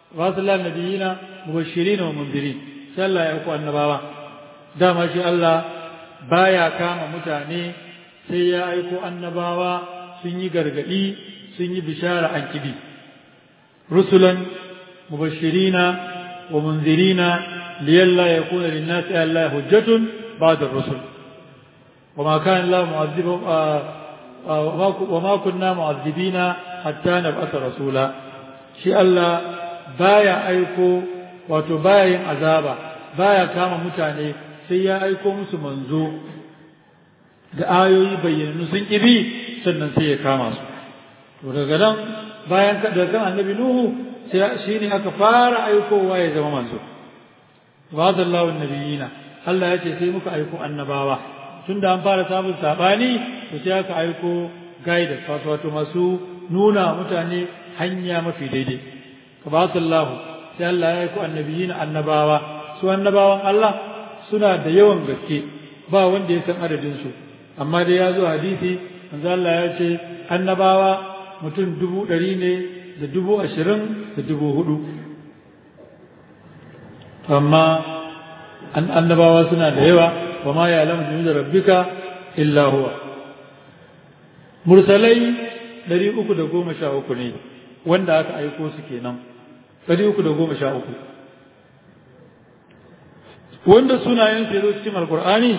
rasulullah nabiyina mubashirin wa mundirin sai Allah ya aiko annabawa dama shi Allah baya kama mutane sai ya aiko annabawa sun yi gargadi sun yi bishara an kibi rusulan mubashirina wa munzirina liyalla yakuna lin-nasi alla hujjatun ba'da ar-rusul وما كان الله معذب وما كنا معذبين حتى نبعث رسولا shi Allah baya aiko wato baya yin azaba baya kama mutane sai ya aiko musu manzo da ayoyi bayyananu sun ƙibi sannan sai ya kama su to daga nan bayan daga kan annabi nuhu sai shi ne aka fara aikowa ya zama manzo wa sallahu nabiyina Allah ya ce sai muka aiko annabawa tun da an fara samun saɓani to sai aka aiko guidance wato wato masu nuna mutane hanya mafi daidai ka ba sallahu sai Allah ya aiko annabiyin annabawa su annabawan Allah suna da yawan gaske ba wanda ya san adadin su amma dai ya zo hadisi manzo Allah ya ce annabawa mutum dubu ɗari ne da dubu ashirin da dubu hudu amma annabawa suna da yawa وما يعلم جنود ربك إلا هو mursalai ɗari uku da goma sha uku ne wanda aka aiko su kenan ɗari uku da goma sha uku wanda sunayen su zo cikin alkur'ani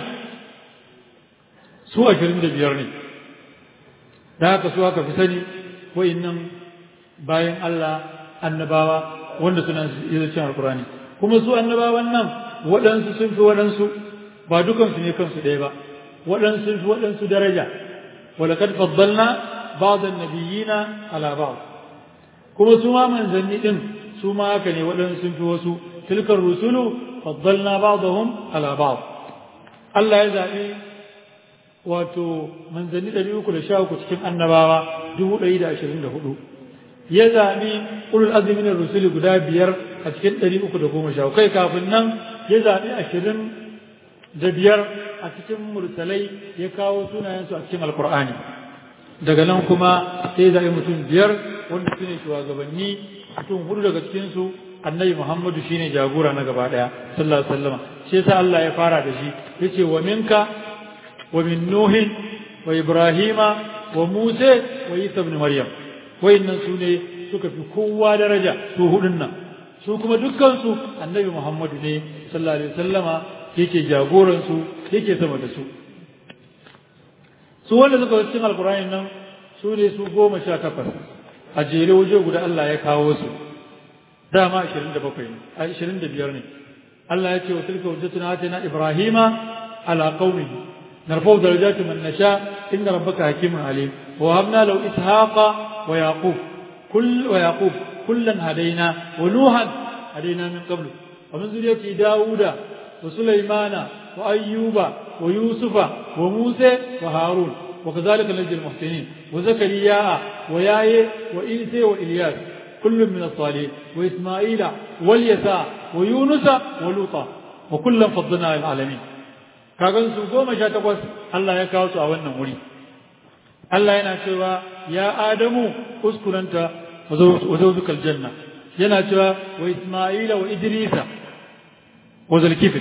su ashirin da biyar ne da haka su aka fi sani wa'innan bayan Allah annabawa wanda suna zo cikin alkur'ani kuma su annabawan nan waɗansu sun fi waɗansu ba dukansu ne kansu ɗaya ba waɗansu fi waɗansu daraja walakad faddalna ba'd an-nabiyina ala ba'd kuma su ma manzanni din su ma haka ne waɗansu sun fi wasu tilkar rusulu faddalna ba'dahum ala ba'd Allah ya zaɓi wato manzanni ɗari uku da sha uku cikin annabawa dubu ɗari da ashirin da hudu ya zaɓi ulul azmi na rusuli guda biyar a cikin ɗari uku da goma sha kai kafin nan ya zaɓi ashirin da biyar a cikin mursalai ya kawo sunayensu a cikin alkur'ani daga nan kuma sai zaɓi mutum biyar wanda su ne shugabanni mutum hudu daga cikinsu annabi muhammadu shine jagora na gaba ɗaya sallallahu alaihi wasallam shi yasa Allah ya fara da shi yace wa minka wa min nuhin wa ibrahima wa musa wa isa ibn maryam wayannan su ne suka fi kowa daraja su hudun nan su kuma dukkan su annabi muhammadu ne sallallahu alaihi wasallama yake jagoransu yake sama da su su wanda suka cikin alkurani nan su ne su goma sha takwas a jere waje guda Allah ya kawo su dama ashirin da bakwai ne ashirin da biyar ne Allah ya ce wa tilka hujjatuna atina ibrahima ala qaumihi narfa'u darajati man nasha inna rabbaka hakimun alim wa habna lahu ishaqa wa yaqub kull wa yaqub kullan hadaina wa nuhan hadaina min qablu wa min zuriyati dauda وسليمان وأيوب ويوسف وموسى وهارون وكذلك نجزي المحسنين وزكريا وياي وإيسى وإلياس كل من الصالحين وإسماعيل واليساع ويونس ولوطا وكلا فضلنا على العالمين kagan su goma sha takwas Allah ya kawo su a wannan wuri Allah yana cewa ya Adamu uskuranta wa zawzukal janna yana cewa wa Isma'ila wa Idrisa wa zulkifil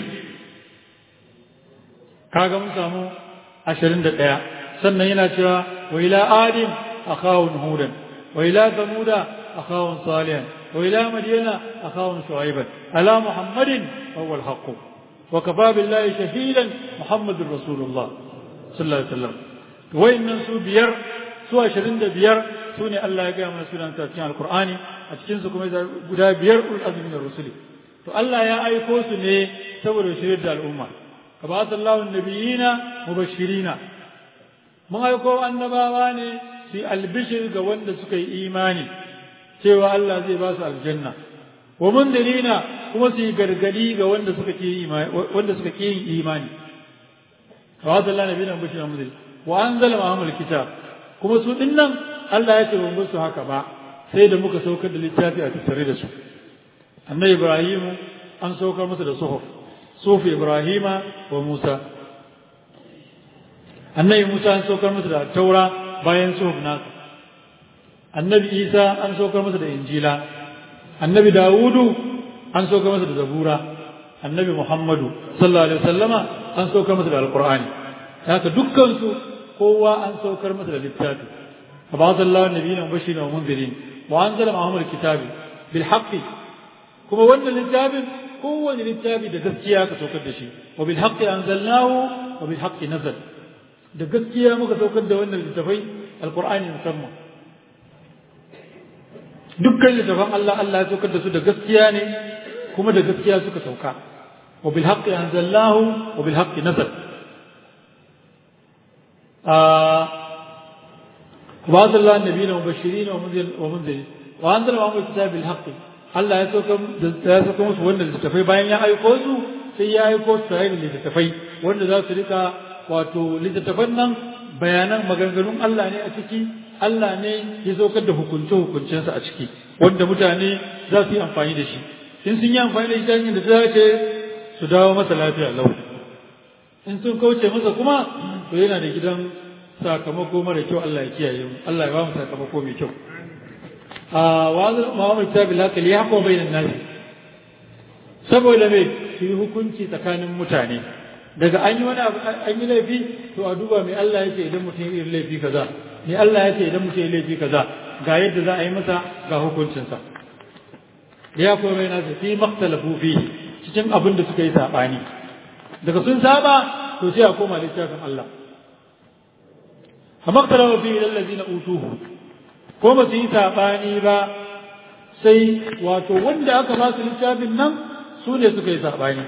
kaga mun samu ashirin da ɗaya sannan yana cewa wa ila adim akhawun hudan wa ila samuda akhawun salihan wa ila madyana akhawun shu'aiban ala muhammadin wa huwa al-haqq wa kafa billahi shahidan muhammadur rasulullah sallallahu alaihi wasallam wayannan su biyar su ashirin da biyar su ne Allah ya gaya mana sunan cikin alqur'ani a cikin su kuma guda biyar ul azmi na rusuli to Allah ya aiko su ne saboda shirin da al'umma ka ba sallahu nabiyina mubashirina mun aiko annabawa ne su albishir ga wanda suka yi imani cewa Allah zai ba su aljanna wa mundirina kuma su yi gargadi ga wanda suka ke imani wanda suka ke yin imani ka ba sallahu nabiyina mubashirina mundir wa anzala ma'amul kitab kuma su dinnan Allah ya ce ba su haka ba sai da muka saukar da littafi a tattare da su annabi ibrahim an saukar masa da suhuf suhuf ibrahima wa musa annabi musa an saukar masa da taura bayan suhuf nasa annabi isa an saukar masa da injila annabi dawudu an sauka masa da zabura annabi muhammadu sallallahu alaihi wasallama an saukar masa da alqur'ani haka dukkan su kowa an saukar masa da littafi abadallahu nabiyina mubashirin wa munzirin wa anzala ma'ahum alkitabi bil haqqi kuma wannan littafin kowane littafi da gaskiya ka saukar da shi wa bil haqqi anzalnahu wa bil haqqi nazal da gaskiya muka saukar da wannan littafai alqur'ani musamman dukkan littafan Allah Allah ya saukar da su da gaskiya ne kuma da gaskiya suka sauka wa bil haqqi anzalnahu wa bil haqqi nazal وبعث الله النبيين مبشرين ومنذرين وانزل معهم الكتاب بالحق Allah ya sauka ya sauka musu wannan littattafai bayan ya aiko su sai ya aiko su tare da littattafai wanda za su rika wato littattafan nan bayanan maganganun Allah ne a ciki Allah ne ya saukar da hukunce hukuncensa a ciki wanda mutane za su yi amfani da shi in sun yi amfani da shi ta hanyar da ta dace su dawo masa lafiya lau in sun kauce masa kuma to yana da gidan sakamako mara kyau Allah ya kiyaye mu Allah ya ba mu sakamako mai kyau a wazir Muhammad Tabi haka li yaqwa bainan nas saboda me su yi hukunci tsakanin mutane daga an yi wani abu an yi laifi to a duba mai Allah yake idan mutum ya yi laifi kaza me Allah yake idan mutum ya yi laifi kaza ga yadda za a yi masa ga hukuncinsa ya kuma bai nasu fi maktalafu fi cikin abin da suka yi saɓani daga sun saba to sai a koma littafin Allah a maktalafu fi idan lazina utuhu ko ba su yi saɓani ba sai wato wanda aka ba su littafin nan su ne suka yi saɓani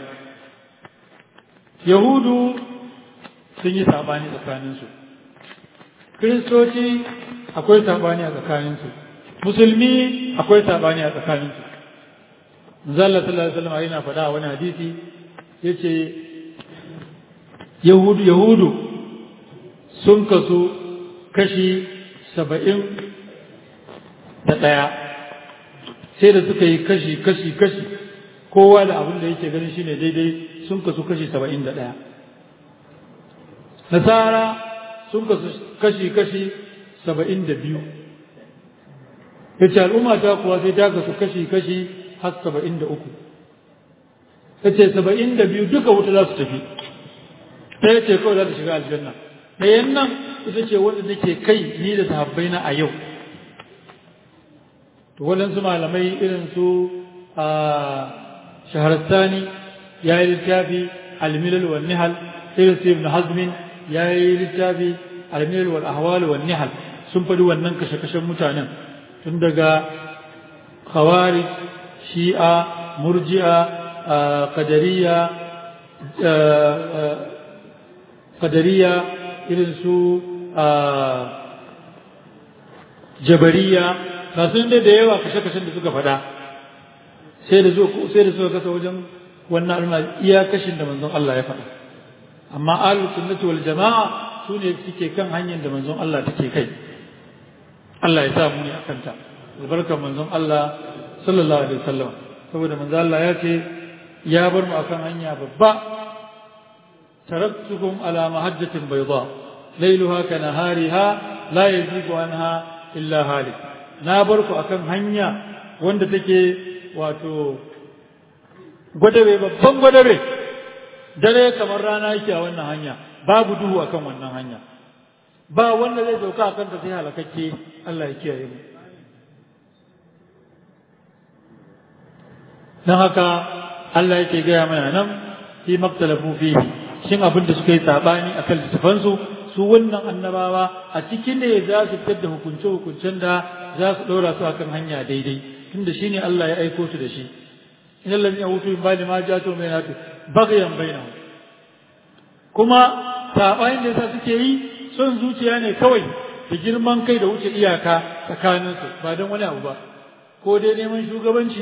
yahudu sun yi saɓani tsakaninsu kiristoci akwai saɓani a tsakaninsu musulmi akwai saɓani a tsakaninsu zalla sallallahu alaihi wasallam yana faɗa a wani hadisi yace yahudu yahudu sun kasu kashi saba'in da ɗaya sai da suka yi kashi kashi kashi kowa da abin da yake ganin shine daidai sun kasu kashi saba'in da ɗaya nasara sun kasu kashi kashi saba'in da biyu yace al'umma ta kuwa sai ta kasu kashi kashi har saba'in da uku ta ce saba'in da biyu duka wuta za su tafi ɗaya ce kawai za ta shiga aljanna ɗayan nan ita ce wanda nake kai ni da sahabbai na a yau to waɗansu malamai irin su a shaharastani ya yi littafi almilal wa nihal irin su ibn hazmin ya yi littafi almilal wal ahwal wa nihal sun faɗi wannan kashe-kashen mutanen tun daga khawarij shi'a murji'a qadariya qadariya irin su jabariya kasun da da yawa kashe-kashen da suka faɗa sai da sai da suka kasa wajen wannan alma iya kashin da manzon Allah ya faɗa amma ahlus sunnati wal jama'a su ne suke kan hanyar da manzon Allah take kai Allah ya sa mu ne akan ta albarkar manzon Allah sallallahu alaihi wasallam saboda manzo Allah ya ce ya bar mu akan hanya babba taraktukum ala mahajjatin bayda laylaha ka nahariha la yazigu anha illa halik na bar ku akan hanya wanda take wato gwadabe babban gwadabe dare kamar rana yake a wannan hanya babu duhu akan wannan hanya ba wanda zai sauka akan ta sai halakakke Allah ya kiyaye mu don haka Allah yake gaya mana nan fi maktalafu fihi shin abin da suka yi sabani akan littafansu su wannan annabawa a cikin ne za su fitar da hukunce hukuncen da za su ɗora su akan hanya daidai tunda shine Allah ya aiko su da shi in Allah ya hutu in bani ma ja to mai natu bagayan bainahum kuma sabanin da yasa suke yi son zuciya ne kawai da girman kai da wuce iyaka tsakaninsu ba don wani abu ba ko dai neman shugabanci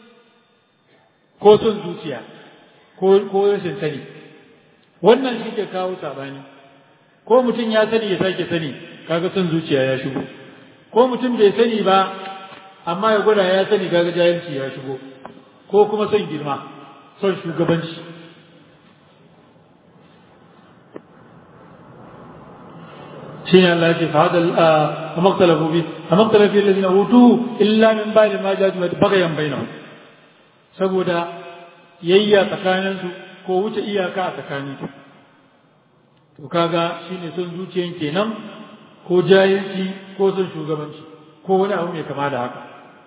ko son zuciya ko rashin sani wannan shi ke kawo sabani ko mutum ya sani ya sake sani kaga son zuciya ya shigo ko mutum bai sani ba amma ya gwada ya sani kaga jahilci ya shigo ko kuma son girma son shugabanci shine Allah ya ce fa hadal fa maktalafu bi fa maktalafu fi alladhina utu illa min ba'di ma ja'at baghyan bainahum saboda yayya tsakanin su ko wuce iyaka a tsakanin su to kaga shine son zuciyan kenan ko jahilci ko son shugabanci ko wani abu mai kama da haka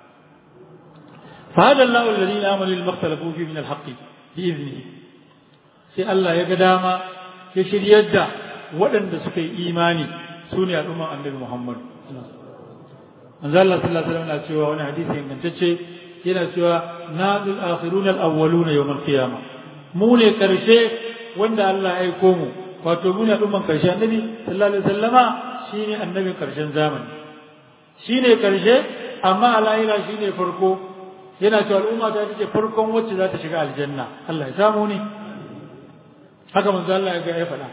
fa hadal lahu alladhina amanu lil maktalafu fi min al-haqqi bi idnihi sai Allah ya ga dama ya shiryar da waɗanda suka yi imani su ne al'umman annabi Muhammad. Manzo Allah sallallahu alaihi wasallam na cewa wani hadisi ingantacce yana cewa nadul akhiruna al-awwaluna yawm al-qiyamah. Mu ne karshe wanda Allah ya aiko mu wato mu ne al'umman karshe annabi sallallahu alaihi wasallama shine annabin karshen zamani. Shine karshe amma alahira shine farko yana cewa al'umma ta ce farkon wacce za ta shiga aljanna Allah ya samu ne haka manzo Allah ya ga ya faɗa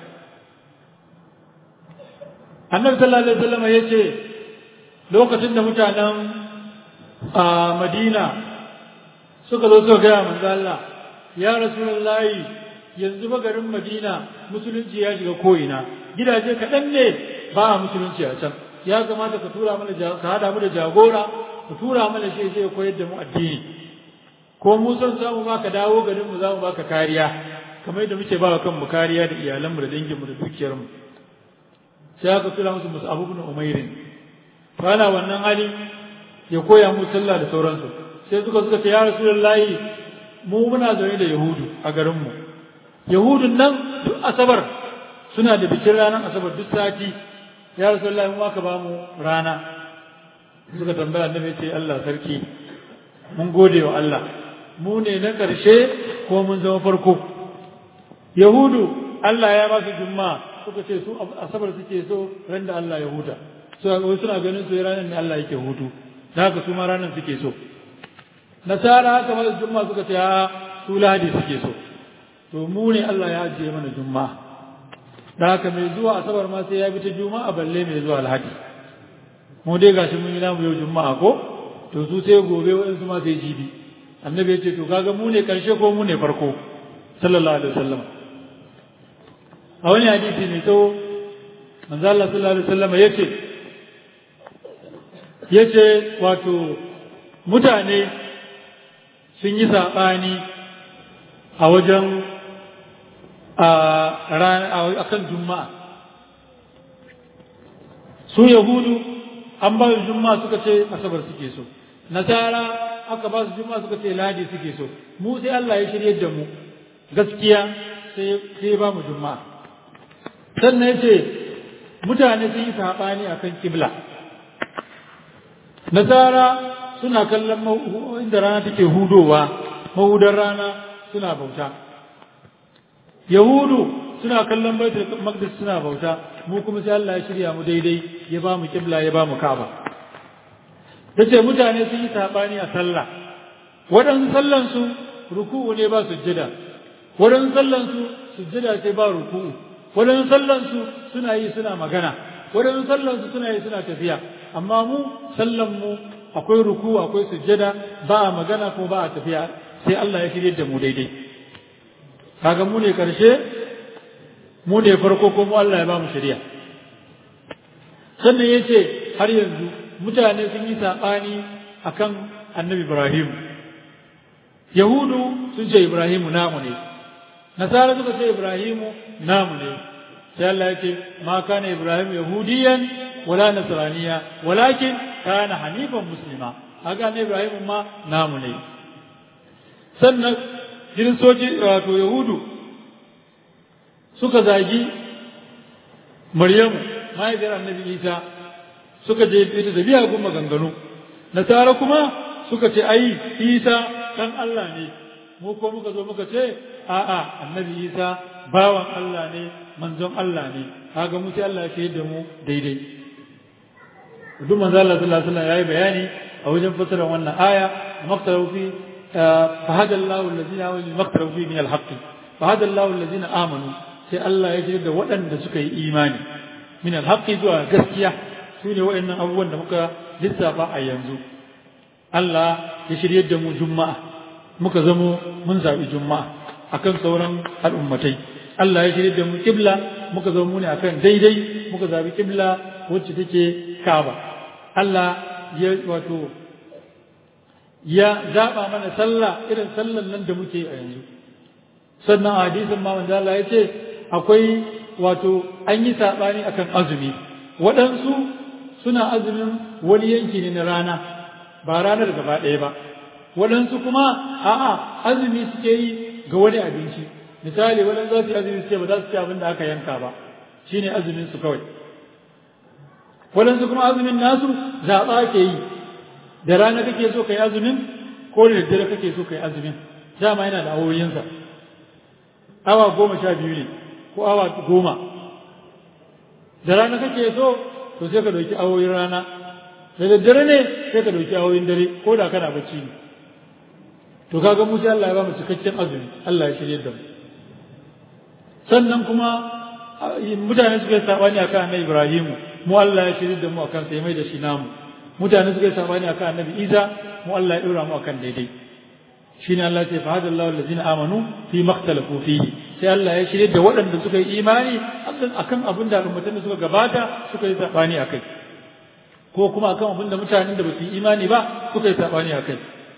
annabi sallallahu alaihi wasallam ya ce lokacin da mutanen a madina suka zo suka gaya manzo Allah ya rasulullahi yanzu ba garin madina musulunci ya shiga ko'ina gidaje kaɗan ne ba a musulunci a can ya kamata ka tura mana ka hada mu da jagora ka tura mana shi zai koyar da mu addini ko mu son samu ma ka dawo garin mu za mu baka kariya kamar yadda muke ba kanmu kariya da iyalanmu da danginmu da dukiyarmu sai aka tura musu musu abu bin umairin to ana wannan hali ya koya mu sallah da sauransu sai suka suka ce ya rasulullahi mu muna zaune da yahudu a garinmu yahudun nan duk asabar suna da bikin ranar asabar duk sati ya rasulullahi mu aka ba mu rana suka tambaya annabi ce Allah sarki mun gode wa Allah mu ne na ƙarshe ko mun zama farko yahudu Allah ya ba su juma'a suka ce su asabar suke so ran da Allah ya huta so suna ganin su ranar ne Allah yake hutu da haka su ma ranar suke so nasara haka ma juma'a suka ce a su lahadi suke so to mu ne Allah ya ajiye mana juma'a da haka mai zuwa asabar ma sai ya bi ta juma'a balle mai zuwa alhaji mu dai gashi mun yi namu yau juma'a ko to su sai gobe waɗansu ma sai jibi annabi ya ce to kaga mu ne karshe ko mu ne farko sallallahu alaihi wasallam a wani hadisi mai tsawo manzo Allah sallallahu alaihi wasallam yace yace wato mutane sun yi sabani a wajen a kan juma'a su yahudu an ba su juma'a suka ce asabar suke so nasara aka ba su juma'a suka ce ladi suke so mu sai Allah ya shirye da mu gaskiya sai sai ba mu juma'a sannan ya ce mutane sun yi saɓani a kan kibla nasara suna kallon inda rana take hudowa mahudar rana suna bauta yahudu suna kallon baitul maqdis suna bauta mu kuma sai Allah ya shirya mu daidai ya ba mu kibla ya ba mu kaba tace mutane sun yi saɓani a sallah waɗansu sallansu ruku'u ne ba sujjada waɗansu sallansu sujjada ce ba ruku'u waɗansu sallansu suna yi suna magana waɗansu sallansu suna yi suna tafiya amma mu sallanmu akwai ruku akwai sujjada ba a magana ko ba a tafiya sai Allah ya shirye da mu daidai kaga mu ne karshe mu ne farko ko mu Allah ya ba mu shari'a sannan ya ce har yanzu mutane sun yi saɓani akan annabi Ibrahim Yahudu sun ce Ibrahimu namu ne nasara suka ce ibrahimu namu ne sai Allah ya ce ma kana ibrahim yahudiyan wala nasraniya walakin kana hanifan muslima haka ne ibrahim ma namu ne sannan kiristoci wato yahudu suka zagi maryamu mahaifiyar annabi isa suka je ita da biya gun maganganu nasara kuma suka ce ai isa dan Allah ne mu ko muka zo muka ce a'a annabi isa bawan Allah ne manzon Allah ne kaga mu sai Allah ya da mu daidai duk manzo Allah sallallahu alaihi wasallam yayi bayani a wajen fasara wannan aya maqtaru fi fahada Allahu allazina amanu maqtaru fi min alhaq fahada Allahu allazina amanu sai Allah ya shirya da waɗanda suka yi imani min alhaq zuwa gaskiya su ne waɗannan abubuwan da muka lissafa a yanzu Allah ya shirye da mu juma'a muka zamo mun zaɓi juma'a akan sauran al'ummatai Allah ya shirye da mu kibla muka zo mu ne akan daidai muka zabi kibla wacce take Kaaba Allah ya wato ya zaba mana sallah irin sallan nan da muke a yanzu sannan a hadisin ma manzo Allah ya ce akwai wato an yi sabani akan azumi waɗansu suna azumin wani yanki ne na rana ba ranar gaba ɗaya ba waɗansu kuma a'a azumi suke yi ga wani abinci misali waɗansu za su yi azumi suke ba za su ci abin da aka yanka ba shine azumin su kawai waɗansu kuma azumin nasu zaɓa ke yi da rana kake so ka yi azumin ko da daddare kake so ka yi azumin dama yana da awoyinsa awa goma sha biyu ne ko awa goma da rana kake so to sai ka ɗauki awoyin rana da daddare ne sai ka ɗauki awoyin dare ko da kana bacci ne to kaga mu sai Allah ya ba mu cikakken azumi Allah ya shirye da mu sannan kuma mutane suka yi sabani akan annabi Ibrahim mu Allah ya shirye da mu akan sai mai da shi namu mutane suka yi sabani akan annabi Isa mu Allah ya dora mu akan daidai shine Allah ya ce fa hadallahu allazina amanu fi makhtalafu fihi sai Allah ya shirye da waɗanda suka yi imani akan abin da mutanen suka gabata suka yi sabani akai ko kuma akan abin da mutanen da ba su yi imani ba suka yi sabani akai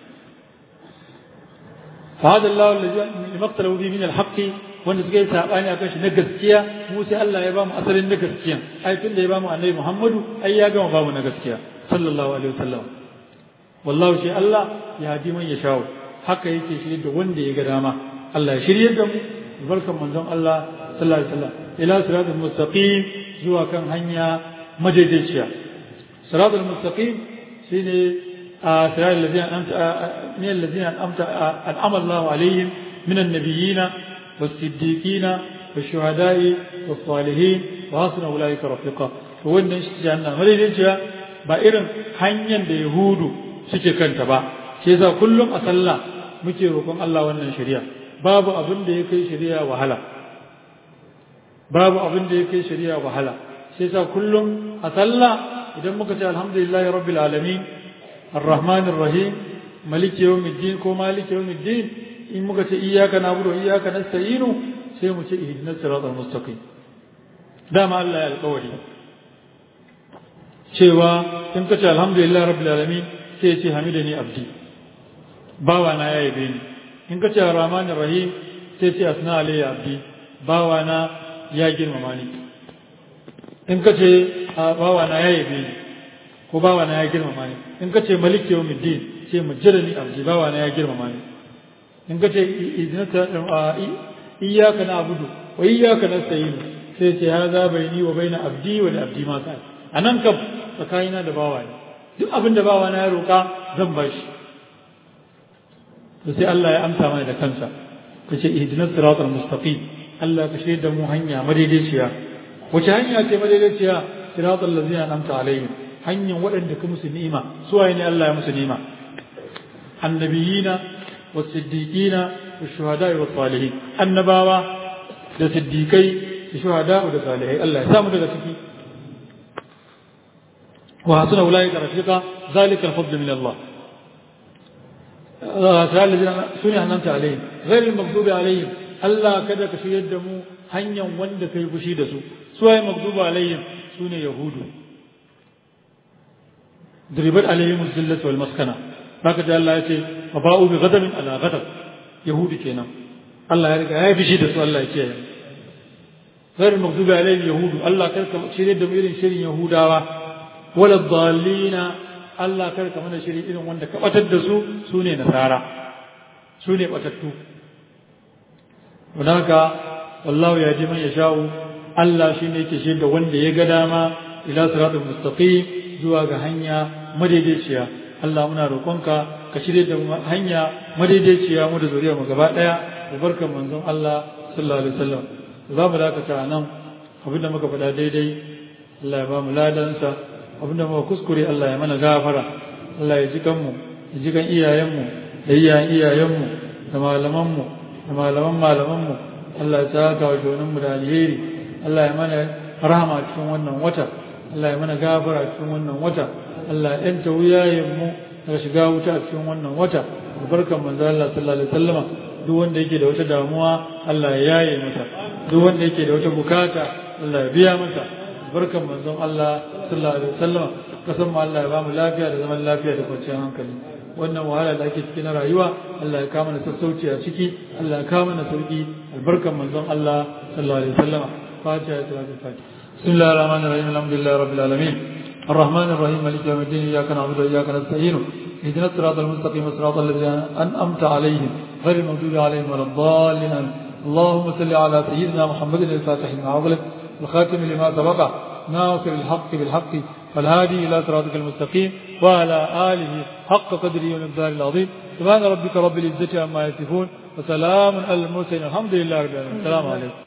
فهذا الله الذي مقتله فيه من الحق wanda suka yi sabani akan shi na gaskiya mu sai Allah ya bamu asalin na gaskiya ai tunda ya bamu annabi Muhammadu ai ya gama bamu na gaskiya sallallahu alaihi wasallam wallahu shi Allah ya hadi man ya shawo haka yake shirye da wanda ya ga dama Allah ya shirye da mu barkan manzon Allah sallallahu alaihi wasallam ila siratul mustaqim zuwa kan hanya madaidaiciya siratul mustaqim shine صراط الذين أنعمت من الذين أنعمت أنعم الله عليهم من النبيين والصديقين والشهداء والصالحين وحسن أولئك رفيقا wannan shi janna madaidaiciya ba irin hanyar da yahudu suke kanta ba shi yasa kullum a sallah muke roƙon Allah wannan shari'a babu abin da ya kai shari'a wahala babu abin da ya kai shari'a wahala shi yasa kullum a sallah idan muka ce alhamdulillahi rabbil alamin الرحمن الرحيم ملك يوم الدين كو مالك يوم الدين إن مكت إياك نعبد وإياك نستعين سيمت إهدنا الصراط المستقيم دام الله القولي cewa in ka ce alhamdulillah rabbil alamin sai ya ce hamidani abdi bawa na ya yabe ni in ka ce rahman rahim sai ce asna alayya abdi bawa na ya girmama ni in ka ce bawa na ya yabe ni ko bawa na ya girmama ni in ka ce maliki yau middin ce majjalani abdi bawa na ya girmama ni in ka ce idinata iyaka na abudu wa iyaka na sayinu sai ce ya za bai ni wa bai na abdi wa da abdi ma sai a nan kam tsakanina da bawa ne duk abin da bawa na ya roƙa zan ba shi to sai Allah ya amsa mana da kansa ka ce ihdinas siratal mustaqim Allah ka shirya da mu hanya madaidaiciya wace hanya ce madaidaiciya siratal ladzina an'amta alaihim hanyar waɗanda ka musu ni'ima su waye ne Allah ya musu ni'ima annabiyina was-siddiqina wash-shuhada'i was-salihin annabawa da siddiqai da shuhada'u da salihai Allah ya samu daga ciki wa hasuna ulaika rafiqa zalika al-fadl min Allah sune annanta alaihim ghairil maghdubi alaihim Allah kada ka shiryar da mu hanyar wanda kai fushi da su su waye maghdubi alaihim sune yahudu ضربت عليهم الذلة والمسكنة هكذا الله يقول وباءوا بغضب على غضب يهود كينا الله يرجع هاي في شيء الله يقول غير المغضوب عليهم يهود الله كرك شيء دم إيرين شيء يهودا ولا الضالين الله كرك من شيء إيرين وندك أتدسوا سوني نصارى سوني أتدتو هناك والله يهدي من يشاء الله شيء يكشف وند يقدama إلى صراط المستقيم zuwa ga hanya madaidaiciya Allah muna roƙonka ka shirye da hanya madaidaiciya mu da zuriya mu gaba ɗaya da barkan manzon Allah sallallahu alaihi wasallam za mu dakata nan abinda muka faɗa daidai Allah ya ba mu ladansa abinda muka kuskure Allah ya mana gafara Allah ya ji kanmu ya ji kan iyayenmu da iyayen iyayenmu da malamanmu da malaman malamanmu Allah ya saka wa mu da alheri Allah ya mana rahama cikin wannan wata Allah ya mana gafara a cikin wannan wata Allah ya yanta wuyayen mu daga shiga wuta a cikin wannan wata barkan manzo Allah sallallahu alaihi wasallama duk wanda yake da wata damuwa Allah ya yaye masa duk wanda yake da wata bukata Allah ya biya masa barkan manzon Allah sallallahu alaihi wasallam kasan mu Allah ya ba mu lafiya da zaman lafiya da kwanciyar hankali wannan wahala da ake ciki na rayuwa Allah ya kama na sassauci a ciki Allah ya kama na sauki albarkan manzon Allah sallallahu alaihi wasallam fatiha ya salatu fatiha بسم الله الرحمن الرحيم الحمد لله رب العالمين الرحمن الرحيم مالك يوم الدين اياك نعبد واياك نستعين اهدنا الصراط المستقيم صراط الذين انعمت عليهم غير المغضوب عليهم ولا الضالين اللهم صل على سيدنا محمد الفاتح لما أغلق الخاتم لما سبق ناصر الحق بالحق والهادي إلى صراطك المستقيم وعلى آله حق قدره ومقداره العظيم سبحان ربك رب العزة عما يصفون وسلام على المرسلين الحمد لله رب العالمين السلام عليكم